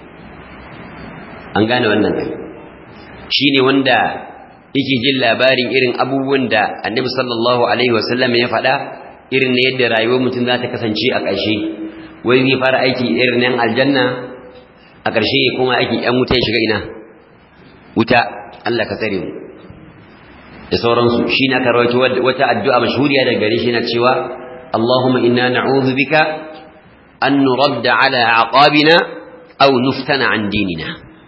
an gane wannan kai shine wanda yake jin labarin irin abubuwan da annabi sallallahu alaihi wasallama ya faɗa irin ne yadda rayuwar mutum za ta kasance a ƙarshe wai zai fara aiki irin nan aljanna a ƙarshe ya koma aikin ƴan wuta ya shiga ina wuta Allah ka tsare mu da sauransu shi na karwaito wata addu'a mashhuriya daga gare shi na cewa Allahumma inna na'udhu bika an nuradda ala aqabina aw nuftana an dinina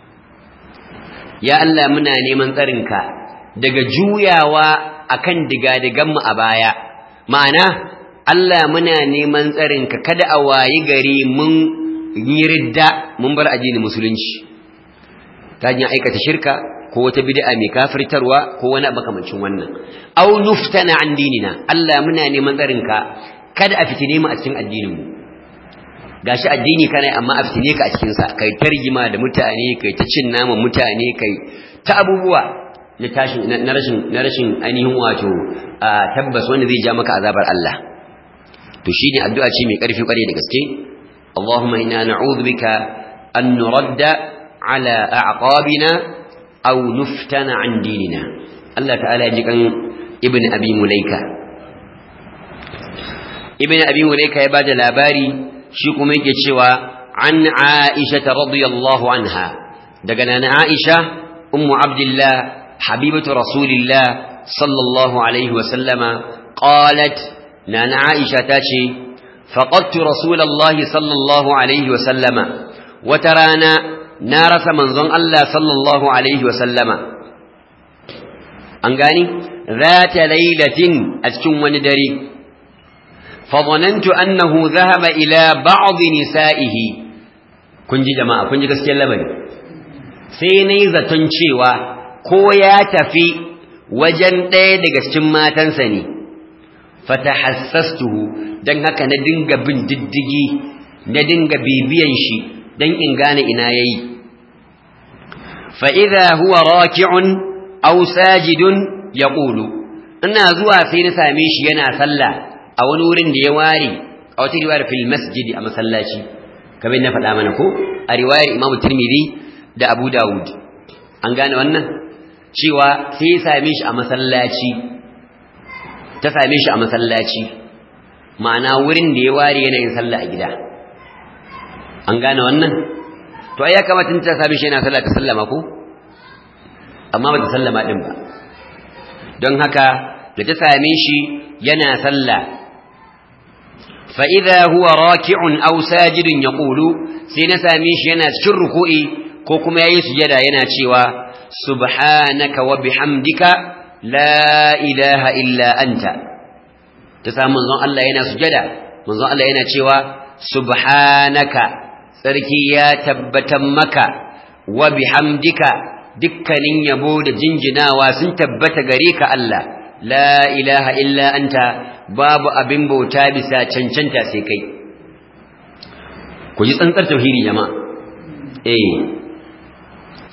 ya Allah muna neman tsarinka daga juyawa akan digadigan mu a baya ma'ana Allah muna neman tsarinka kada a wayi gari mun yi ridda mun bar addinin musulunci ta hanyar aikata shirka ko wata bid'a mai kafirtarwa ko wani makamancin wannan aw nuftana an dinina Allah muna neman tsarinka kada a fitine mu a cikin addinin mu gashi addini kana amma a fitine ka a cikin sa kai tarjima da mutane kai ta cin naman mutane kai ta abubuwa na tashin na rashin na rashin ainihin wato tabbas wanda zai ja maka azabar Allah to shine addu'a ce mai karfi kware da gaske Allahumma inna na'udhu bika an nuradda على أعقابنا أو نفتن عن ديننا الله تعالى يجيك ابن أبي مليكة ابن أبي مليكة يباد الأباري شيكم يجيشوا عن عائشة رضي الله عنها دقنا عائشة أم عبد الله حبيبة رسول الله صلى الله عليه وسلم قالت نانا عائشة تاشي فقدت رسول الله صلى الله عليه وسلم وترانا na rasa manzon Allah sallallahu Alaihi wasallama an gani zata lailatin a cikin wani dare fadonantu annahu zahaba ila ba'd nisa'ihi kun ji jama'a kun ji gaskiyar labari sai nayi zaton cewa ko ya tafi wajen ɗaya daga cikin matansa ne fatahassastuhu dan haka na dinga bin diddigi na dinga bibiyan shi dan in gane ina yayi fa idha huwa raki'un aw sajidun yaqulu ina zuwa sai na same shi yana sallah a wani wurin da ya ware a wata riwayar fil masjid a masallaci kamar na faɗa mana ko a riwayar Imam Tirmidhi da Abu Dawud an gane wannan cewa sai ya same shi a masallaci ta same shi a masallaci ma'ana wurin da ya ware yana yin sallah a gida an gane wannan to ai ya kamata ta sami shi yana sallah ta sallama ko amma ba ta sallama din ba don haka da ta same shi yana sallah fa idza huwa raki'un aw sajidun yaqulu sai na same shi yana cikin ruku'i ko kuma yayi sujada yana cewa subhanaka wa bihamdika la ilaha illa anta ta samu manzon Allah yana sujada manzon Allah yana cewa subhanaka sarki ya tabbatan maka wa bihamdika dukkanin yabo da jinjinawa sun tabbata gare ka Allah la ilaha illa anta babu abin bauta bisa cancanta sai kai ku ji tsantsar tauhidi jama'a eh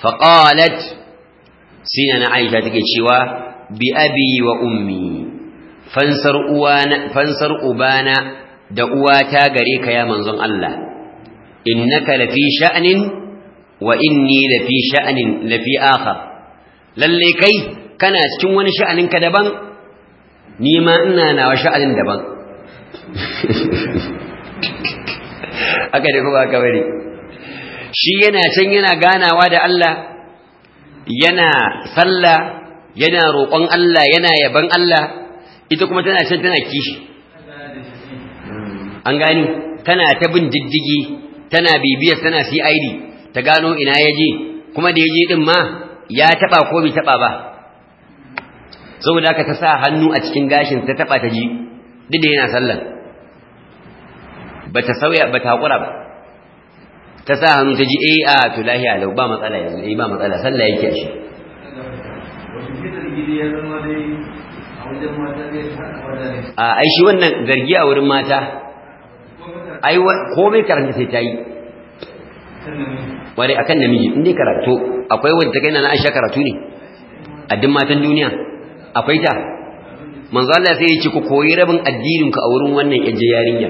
faqalat sina na aisha take cewa bi abi wa ummi fansar uwana fansar ubana da uwata gare ka ya manzon Allah innaka lafi sha'nin wa inni lafi sha'nin lafi akhar lalle kai kana cikin wani sha'anin ka daban ni ma ina nawa sha'anin daban aka da kuma aka bari shi yana can yana ganawa da Allah yana sallah yana roƙon Allah yana yaban Allah ita kuma tana can tana kishi an gani tana ta bin diddigi tana bibiyar tana CID ta gano ina yaje kuma da yaje din ma ya taba ko bai taba ba saboda haka ta sa hannu a cikin gashin ta taba ta ji duk da yana sallan bata sauya bata hakura ba ta sa hannu ta ji eh a to lahiya lau ba matsala yanzu eh ba matsala sallah yake a shi a ai shi wannan zargi a wurin mata ai komai karanta sai ta yi ware akan namiji in dai karatu akwai wanda kai na Aisha karatu ne a duk matan duniya akwai ta manzo Allah sai ya ce ku koyi rabin addinin ku a wurin wannan yaje yarinya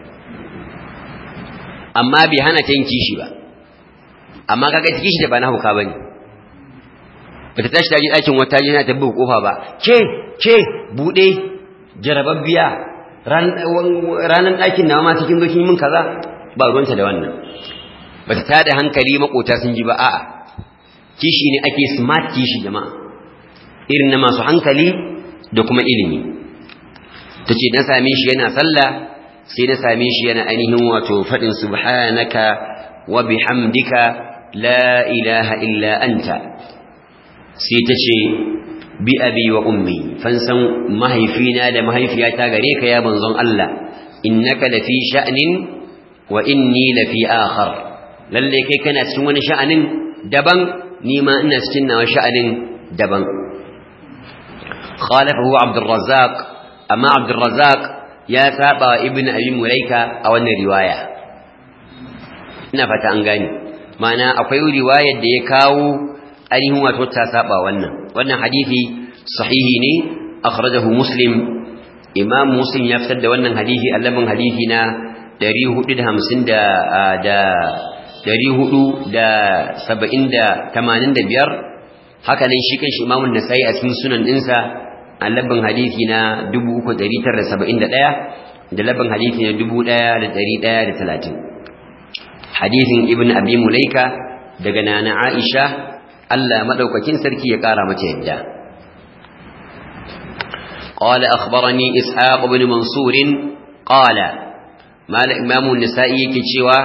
amma bai hana ta yin kishi ba amma kaga ta kishi da ba na huka bane bata tashi ta ji ɗakin wata jina ta buga kofa ba ke ke bude jarababbiya ranan ɗakin na ma cikin zokin min kaza ba ruwanta da wannan bata tada hankali makota sun ji ba a'a kishi ne ake smart kishi jama'a irin na masu hankali da kuma ilimi tace na same shi yana sallah sai na same shi yana ainihin wato fadin subhanaka wa bihamdika la ilaha illa anta sai tace bi abi wa ummi fansan mahaifina da mahaifiyata gare ka ya manzon Allah innaka lafi sha'nin wa inni lafi akhar lalle kai kana cikin wani sha'anin daban ni ma ina cikin nawa sha'anin daban khalafahu abdurrazzaq amma abdurrazzaq ya saba ibn abi mulaika a wannan riwaya ina fata an gane ma'ana akwai riwayar da ya kawo ainihin wato ta saba wannan wannan hadisi sahihi ne akhrajahu muslim imam muslim ya fitar da wannan hadisi allabin hadisi na 450 da da 485 haka nan shi kan shi imamun nasai a cikin sunan dinsa allabin hadisi na 3971 da labin hadisi na 1130 hadisin ibn abi mulaika daga nana aisha Allah madaukakin sarki ya kara mata yadda قال أخبرني إسحاق بن منصور قال ما الإمام النسائي كتشوا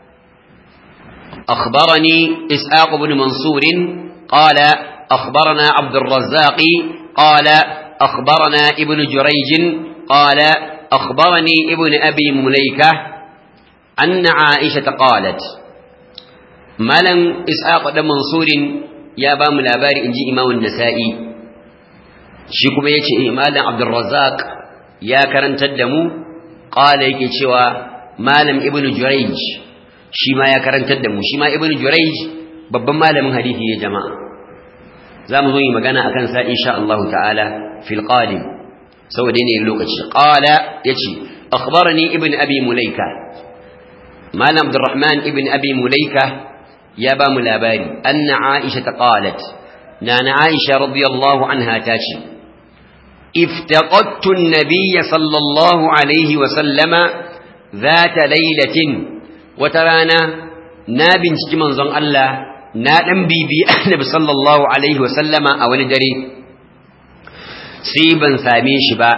أخبرني إسحاق بن منصور قال أخبرنا عبد الرزاق قال أخبرنا ابن جريج قال أخبرني ابن أبي مليكة أن عائشة قالت ملن إسحاق بن منصور يا بام الأباري إنجي إمام النسائي shi kuma ya ce malam abdulrazak ya karantar da mu ƙala yake cewa malam ibn jurayj shi ma ya karantar da mu shi ma ibn jurayj babban malamin hadisi ne jama'a za mu zo yi magana akan sa insha Allah ta'ala fil qadim saboda ne lokaci qala yace akhbarani ibn abi mulaika malam abdurrahman ibn abi mulaika ya ba mu labari anna aisha ta qalat nana aisha radiyallahu anha ta ce افتقدت النبي صلى الله عليه وسلم ذات ليلة وترانا نابن من زن الله نادن بيبي النبي صلى الله عليه وسلم أو ندري سيبا ساميش با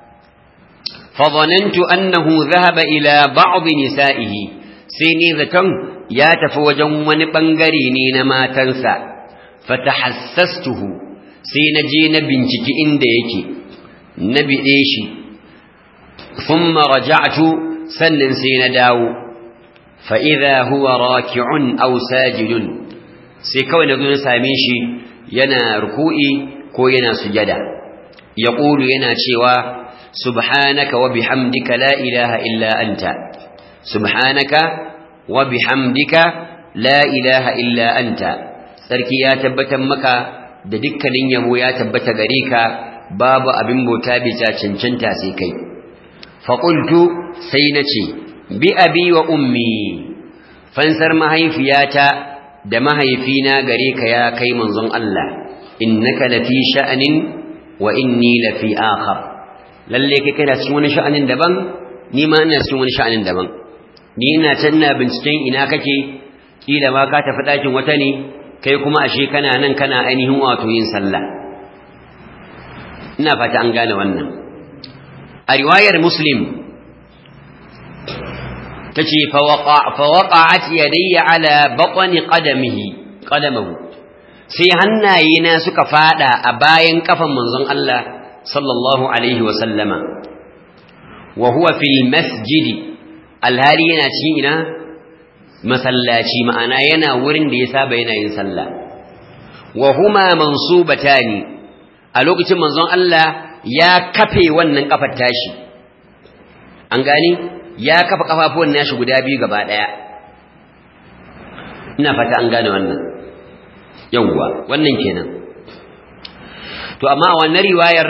فظننت أنه ذهب إلى بعض نسائه سيني ذكم يا تفوجا ونبنغريني ما تنسى فتحسسته سينجي نبنتك إن ديكي na biɗe shi sun maraja'atu sannan sai na dawo fa'iza huwa raki'un au sajidun sai kawai na na same shi yana ruku'i ko yana sujada ya ƙulu yana cewa subhanaka wa bihamdika la ilaha illa anta subhanaka wa bihamdika la ilaha illa anta sarki ya tabbatar maka da dukkanin yabo ya tabbata gare ka babu abin bauta bisa cancanta sai kai faƙultu sai na ce bi abi wa ummi fansar mahaifiyata da mahaifina gare ka ya kai manzon Allah innaka lafi sha'anin wa inni lafi akhar lalle kai kana cikin wani sha'anin daban ni ma ina cikin wani sha'anin daban ni ina can na binciken ina kake kila ma ka tafi ɗakin wata ne kai kuma ashe kana nan kana ainihin wato yin sallah ina fata an gane wannan a riwayar muslim ta ce fawaƙa'at yadayya ala baƙwani ƙadamahu sai hannayena suka fada a bayan kafan manzon Allah sallallahu alaihi wasallama wa huwa fil masjidi alhali yana cikin ina masallaci ma'ana yana wurin da ya saba yana yin sallah wa huma mansubatani a lokacin manzon Allah ya kafe wannan kafar tashi an gani ya kafa kafafuwan nashi guda biyu gaba daya ina fata an gane wannan yawwa wannan kenan to amma a wannan riwayar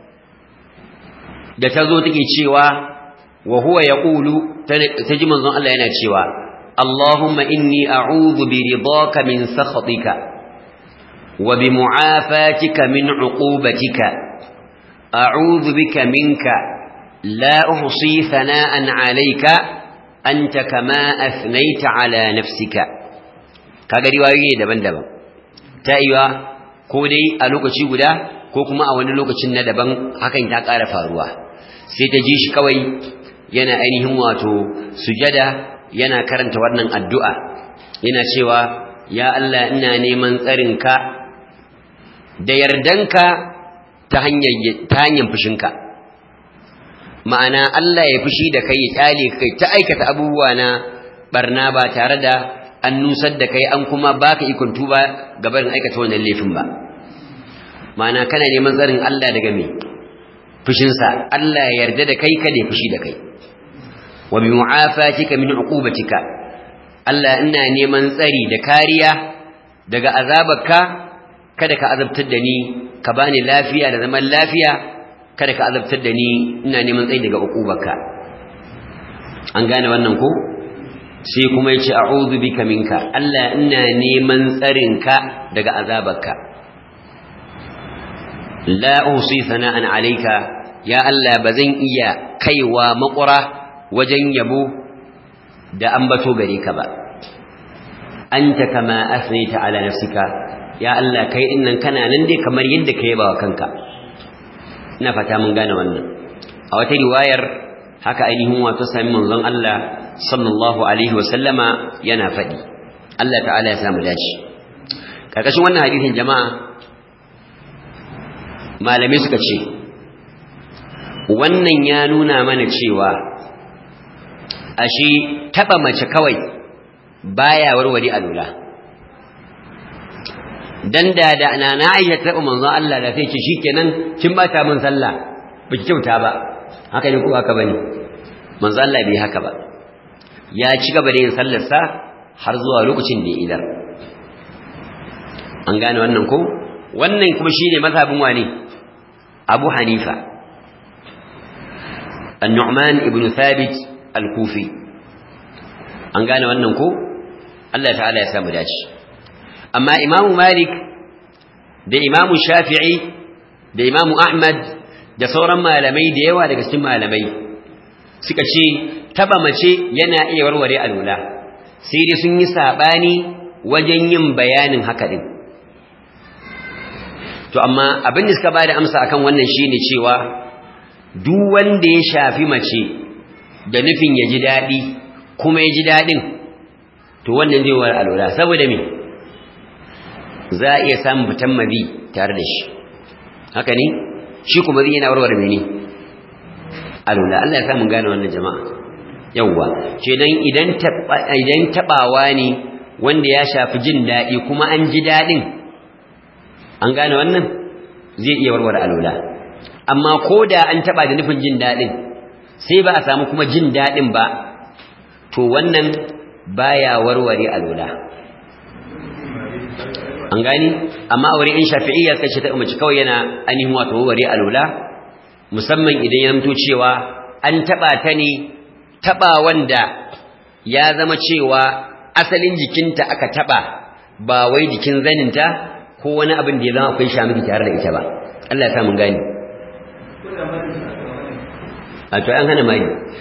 da ta zo take cewa wa huwa yaqulu ta ji manzon Allah yana cewa Allahumma inni a'udhu bi ridaka min sakhatika wa bi mu'afatika min 'uqubatika a'udhu bika minka la uhsi thana'an 'alayka anta kama athnayta 'ala nafsika kaga riwayoyi daban-daban ta iya ko dai a lokaci guda ko kuma a wani lokacin na daban hakan ta ƙara faruwa sai ta ji shi kawai yana ainihin wato sujada yana karanta wannan addu'a yana cewa ya Allah ina neman tsarinka da yardanka ta hanyar ta hanyar fushinka ma'ana Allah ya fushi da kai ya kyale kai ta aikata abubuwa na barna ba tare da an nusar da kai an kuma baka ikon tuba gabarin aikata wannan laifin ba ma'ana kana neman tsarin Allah daga me fushinsa Allah ya yarda da kai kada ya fushi da kai wa bi mu'afatika min uqubatika Allah ina neman tsari da kariya daga azabarka kada ka azabtar da ni ka bani lafiya da zaman lafiya kada ka azabtar da ni ina neman tsari daga uqubarka an gane wannan ko sai kuma yace a'udhu bika minka Allah ina neman tsarinka daga azabarka la usi sana'an alayka ya Allah bazan iya kaiwa makura wajen yabo da ambato gare ka ba anta kama asnaita ala nafsika ya Allah kai innan kana nan dai kamar yadda ka yaba wa kanka ina fata mun gane wannan a wata riwayar haka ainihin wato sami manzon Allah sallallahu alaihi wa sallama yana faɗi Allah ta'ala ya samu dace karkashin wannan hadisin jama'a malamai suka ce wannan ya nuna mana cewa ashe taba mace kawai baya warware alula dan da da na Aisha ta manzon Allah da sai ce shikenan kin bata min sallah baki kyauta ba haka ne ko haka bane manzon Allah bai haka ba ya ci gaba da yin sallar sa har zuwa lokacin da ya idar an gane wannan ko wannan kuma shine mazhabin wani Abu Hanifa An-Nu'man ibn Thabit al-Kufi an gane wannan ko Allah ta'ala ya samu dace amma Imam Malik da Imam Shafi'i da Imam Ahmad da sauran malamai da yawa daga cikin malamai suka ce taba mace yana iya warware alula sai dai sun yi sabani wajen yin bayanin haka din to amma abin da suka bada amsa akan wannan shine cewa duk wanda ya shafi mace da nufin ya ji daɗi kuma ya ji daɗin to wannan zai war alwala saboda me za a iya samun fitan mabi tare da shi haka ne shi kuma zai yana warware mene alwala Allah ya samu gane wannan jama'a yawwa kenan idan idan tabawa ne wanda ya shafi jin daɗi kuma an ji daɗin an gane wannan zai iya warware alwala amma ko da an taba da nufin jin daɗin sai ba a samu kuma jin daɗin ba to wannan baya warware alwala an gani amma aure in shafi'iyya suka ce ta mace kawai yana ainihin wato wari alula musamman idan ya zamto cewa an taba ta ne taba wanda ya zama cewa asalin jikinta aka taba ba wai jikin zaninta ko wani abin da ya zama akwai shamiki tare da ita ba Allah ya sa mun gani a to an hana mai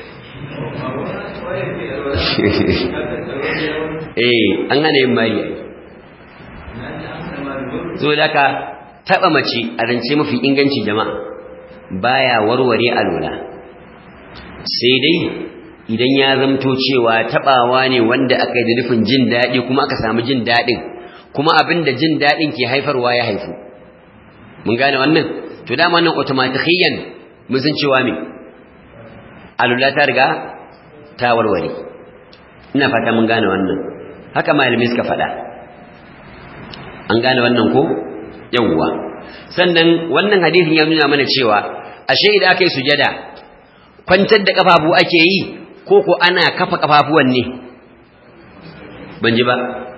eh an hana yin mari zo da ka taba mace a rance mafi inganci jama'a baya warware alwala sai dai idan ya zamto cewa tabawa ne wanda aka yi da nufin jin daɗi kuma aka samu jin daɗin kuma abin da jin daɗin ke haifarwa ya haifu mun gane wannan to dama nan automatikiyyan mun san cewa me alula ta riga ta warware ina fata mun gane wannan haka malamai suka faɗa an gane wannan ko yawwa sannan wannan hadisin ya nuna mana cewa ashe idan aka yi sujada kwantar da kafafu ake yi ko ko ana kafa kafafuwan ne ban ji ba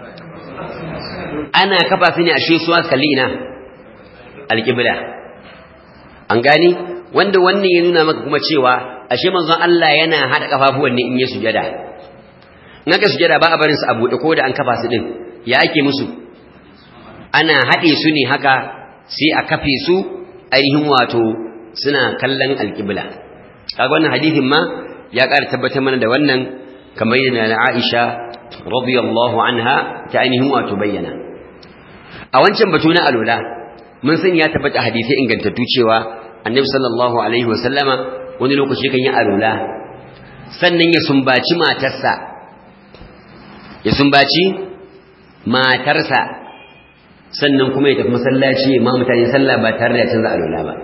ana kafa su ne ashe su kalli ina alƙibla an gani wanda wannan ya nuna maka kuma cewa ashe manzon Allah yana hada kafafuwan ne in ya sujada in aka sujada ba a barin su a buɗe ko da an kafa su din ya ake musu ana haɗe su ne haka sai a kafe su ainihin wato suna kallon alƙibla kaga wannan hadisin ma ya ƙara tabbatar mana da wannan kamar yadda na Aisha radiyallahu anha ta ainihin wato bayyana a wancan batu na alula mun san ya tabbata hadisi ingantattu cewa annabi sallallahu alaihi wasallama wani lokaci kan yi alula sannan ya sumbaci matarsa ya sumbaci matarsa sannan kuma ya tafi masallaci ma mutane sallah ba tare da canza alula ba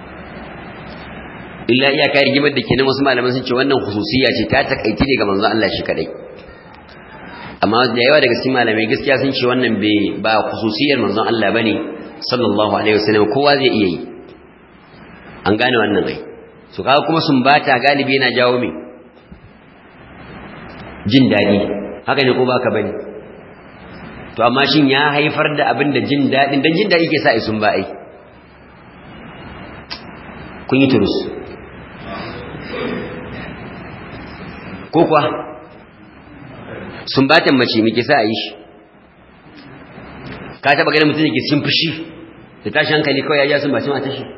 illa iyaka rigimar da kenan wasu malaman sun ce wannan khususiyya ce ta takaiti ne ga manzon Allah shi kadai amma da yawa daga cikin malamai gaskiya sun ce wannan bai ba khususiyar manzon Allah bane sallallahu alaihi wasallam kowa zai iya yi an gane wannan ai su kawo kuma sun bata galibi yana jawo me jin dadi haka ne ko baka bane to amma shin ya haifar da abin da jin dadin dan jin dadi ke sa ai sun ba ai kun yi turus ko kuwa sumbatan mace muke sa a yi shi ka taba ganin mutum da ke cikin fushi da tashi hankali kawai ya ja sumbacin mata shi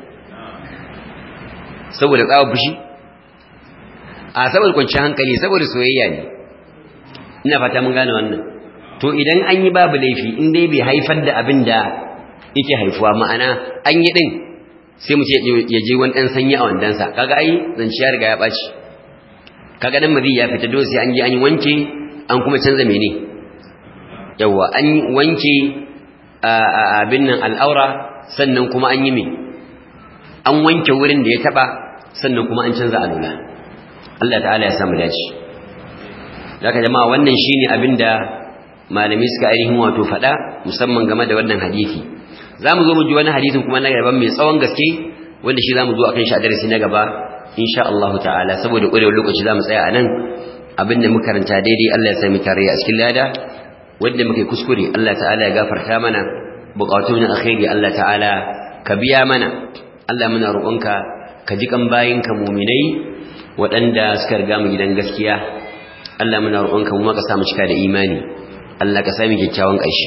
saboda tsawon fushi a saboda kwanci hankali saboda soyayya ne ina fata mun gane wannan to idan an yi babu laifi in dai bai haifar da abin da yake haifuwa ma'ana an yi din sai mu ce ya je wani ɗan sanyi a wandansa kaga ai zanciya riga ya ɓaci kaga dan mazi ya fita dole sai an je an wanke an kuma canza mene yawa an wanke abin nan al'aura sannan kuma an yi me an wanke wurin da ya taba sannan kuma an canza alula Allah ta'ala ya samu dace zaka jama'a wannan shine abinda malami suka ainihin wato faɗa musamman game da wannan hadisi zamu zo mu ji wani hadisin kuma na gaban mai tsawon gaske wanda shi zamu zo akan shi a darasi na gaba insha Allah ta'ala saboda ƙwarewar lokaci zamu tsaya a nan abinda muka karanta daidai Allah ya sami tare a cikin lada wanda muke kuskure Allah ta'ala ya gafarta mana bukatun na alkhairi Allah ta'ala ka biya mana Allah muna roƙonka ka ji kan bayinka muminai waɗanda suka riga mu gidan gaskiya Allah muna roƙonka mu ma ka samu cika da imani Allah ka sami kyakkyawan ƙarshe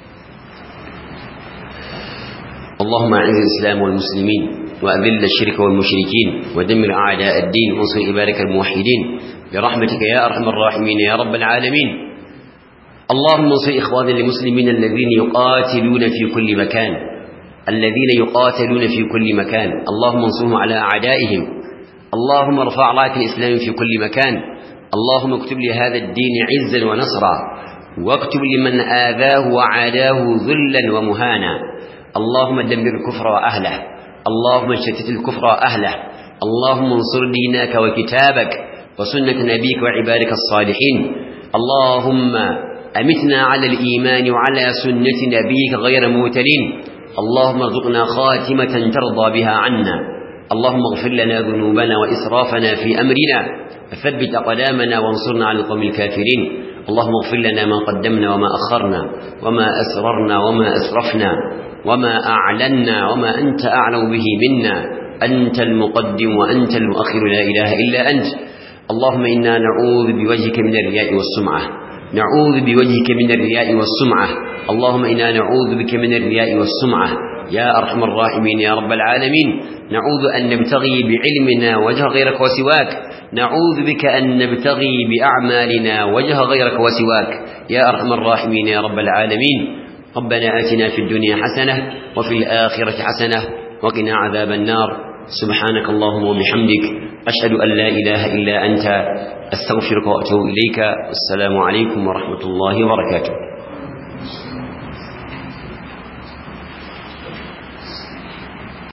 اللهم اعز الاسلام والمسلمين واذل الشرك والمشركين ودمر اعداء الدين وانصر عبادك الموحدين برحمتك يا ارحم الراحمين يا رب العالمين اللهم انصر اخواننا المسلمين الذين يقاتلون في كل مكان الذين يقاتلون في كل مكان اللهم انصرهم على اعدائهم اللهم ارفع رايه الاسلام في كل مكان اللهم اكتب لهذا الدين عزا ونصرا واكتب لمن اذاه وعاداه ذلا ومهانا اللهم دمر الكفر واهله اللهم اشتت الكفر واهله اللهم انصر دينك وكتابك وسنه نبيك وعبادك الصالحين اللهم أمتنا على الإيمان وعلى سنة نبيك غير موتلين اللهم ارزقنا خاتمة ترضى بها عنا اللهم اغفر لنا ذنوبنا وإسرافنا في أمرنا وثبت أقدامنا وانصرنا على القوم الكافرين اللهم اغفر لنا ما قدمنا وما أخرنا وما أسررنا وما أسرفنا وما أعلنا وما أنت أعلم به منا أنت المقدم وأنت المؤخر لا إله إلا أنت اللهم إنا نعوذ بوجهك من الرياء والسمعة نعوذ بوجهك من الرياء والسمعة اللهم إنا نعوذ بك من الرياء والسمعة يا أرحم الراحمين يا رب العالمين نعوذ أن نبتغي بعلمنا وجه غيرك وسواك نعوذ بك أن نبتغي بأعمالنا وجه غيرك وسواك يا أرحم الراحمين يا رب العالمين ربنا آتنا في الدنيا حسنة وفي الآخرة حسنة وقنا عذاب النار سبحانك اللهم وبحمدك أشهد أن لا إله إلا أنت أستغفرك وأتوب إليك والسلام عليكم ورحمة الله وبركاته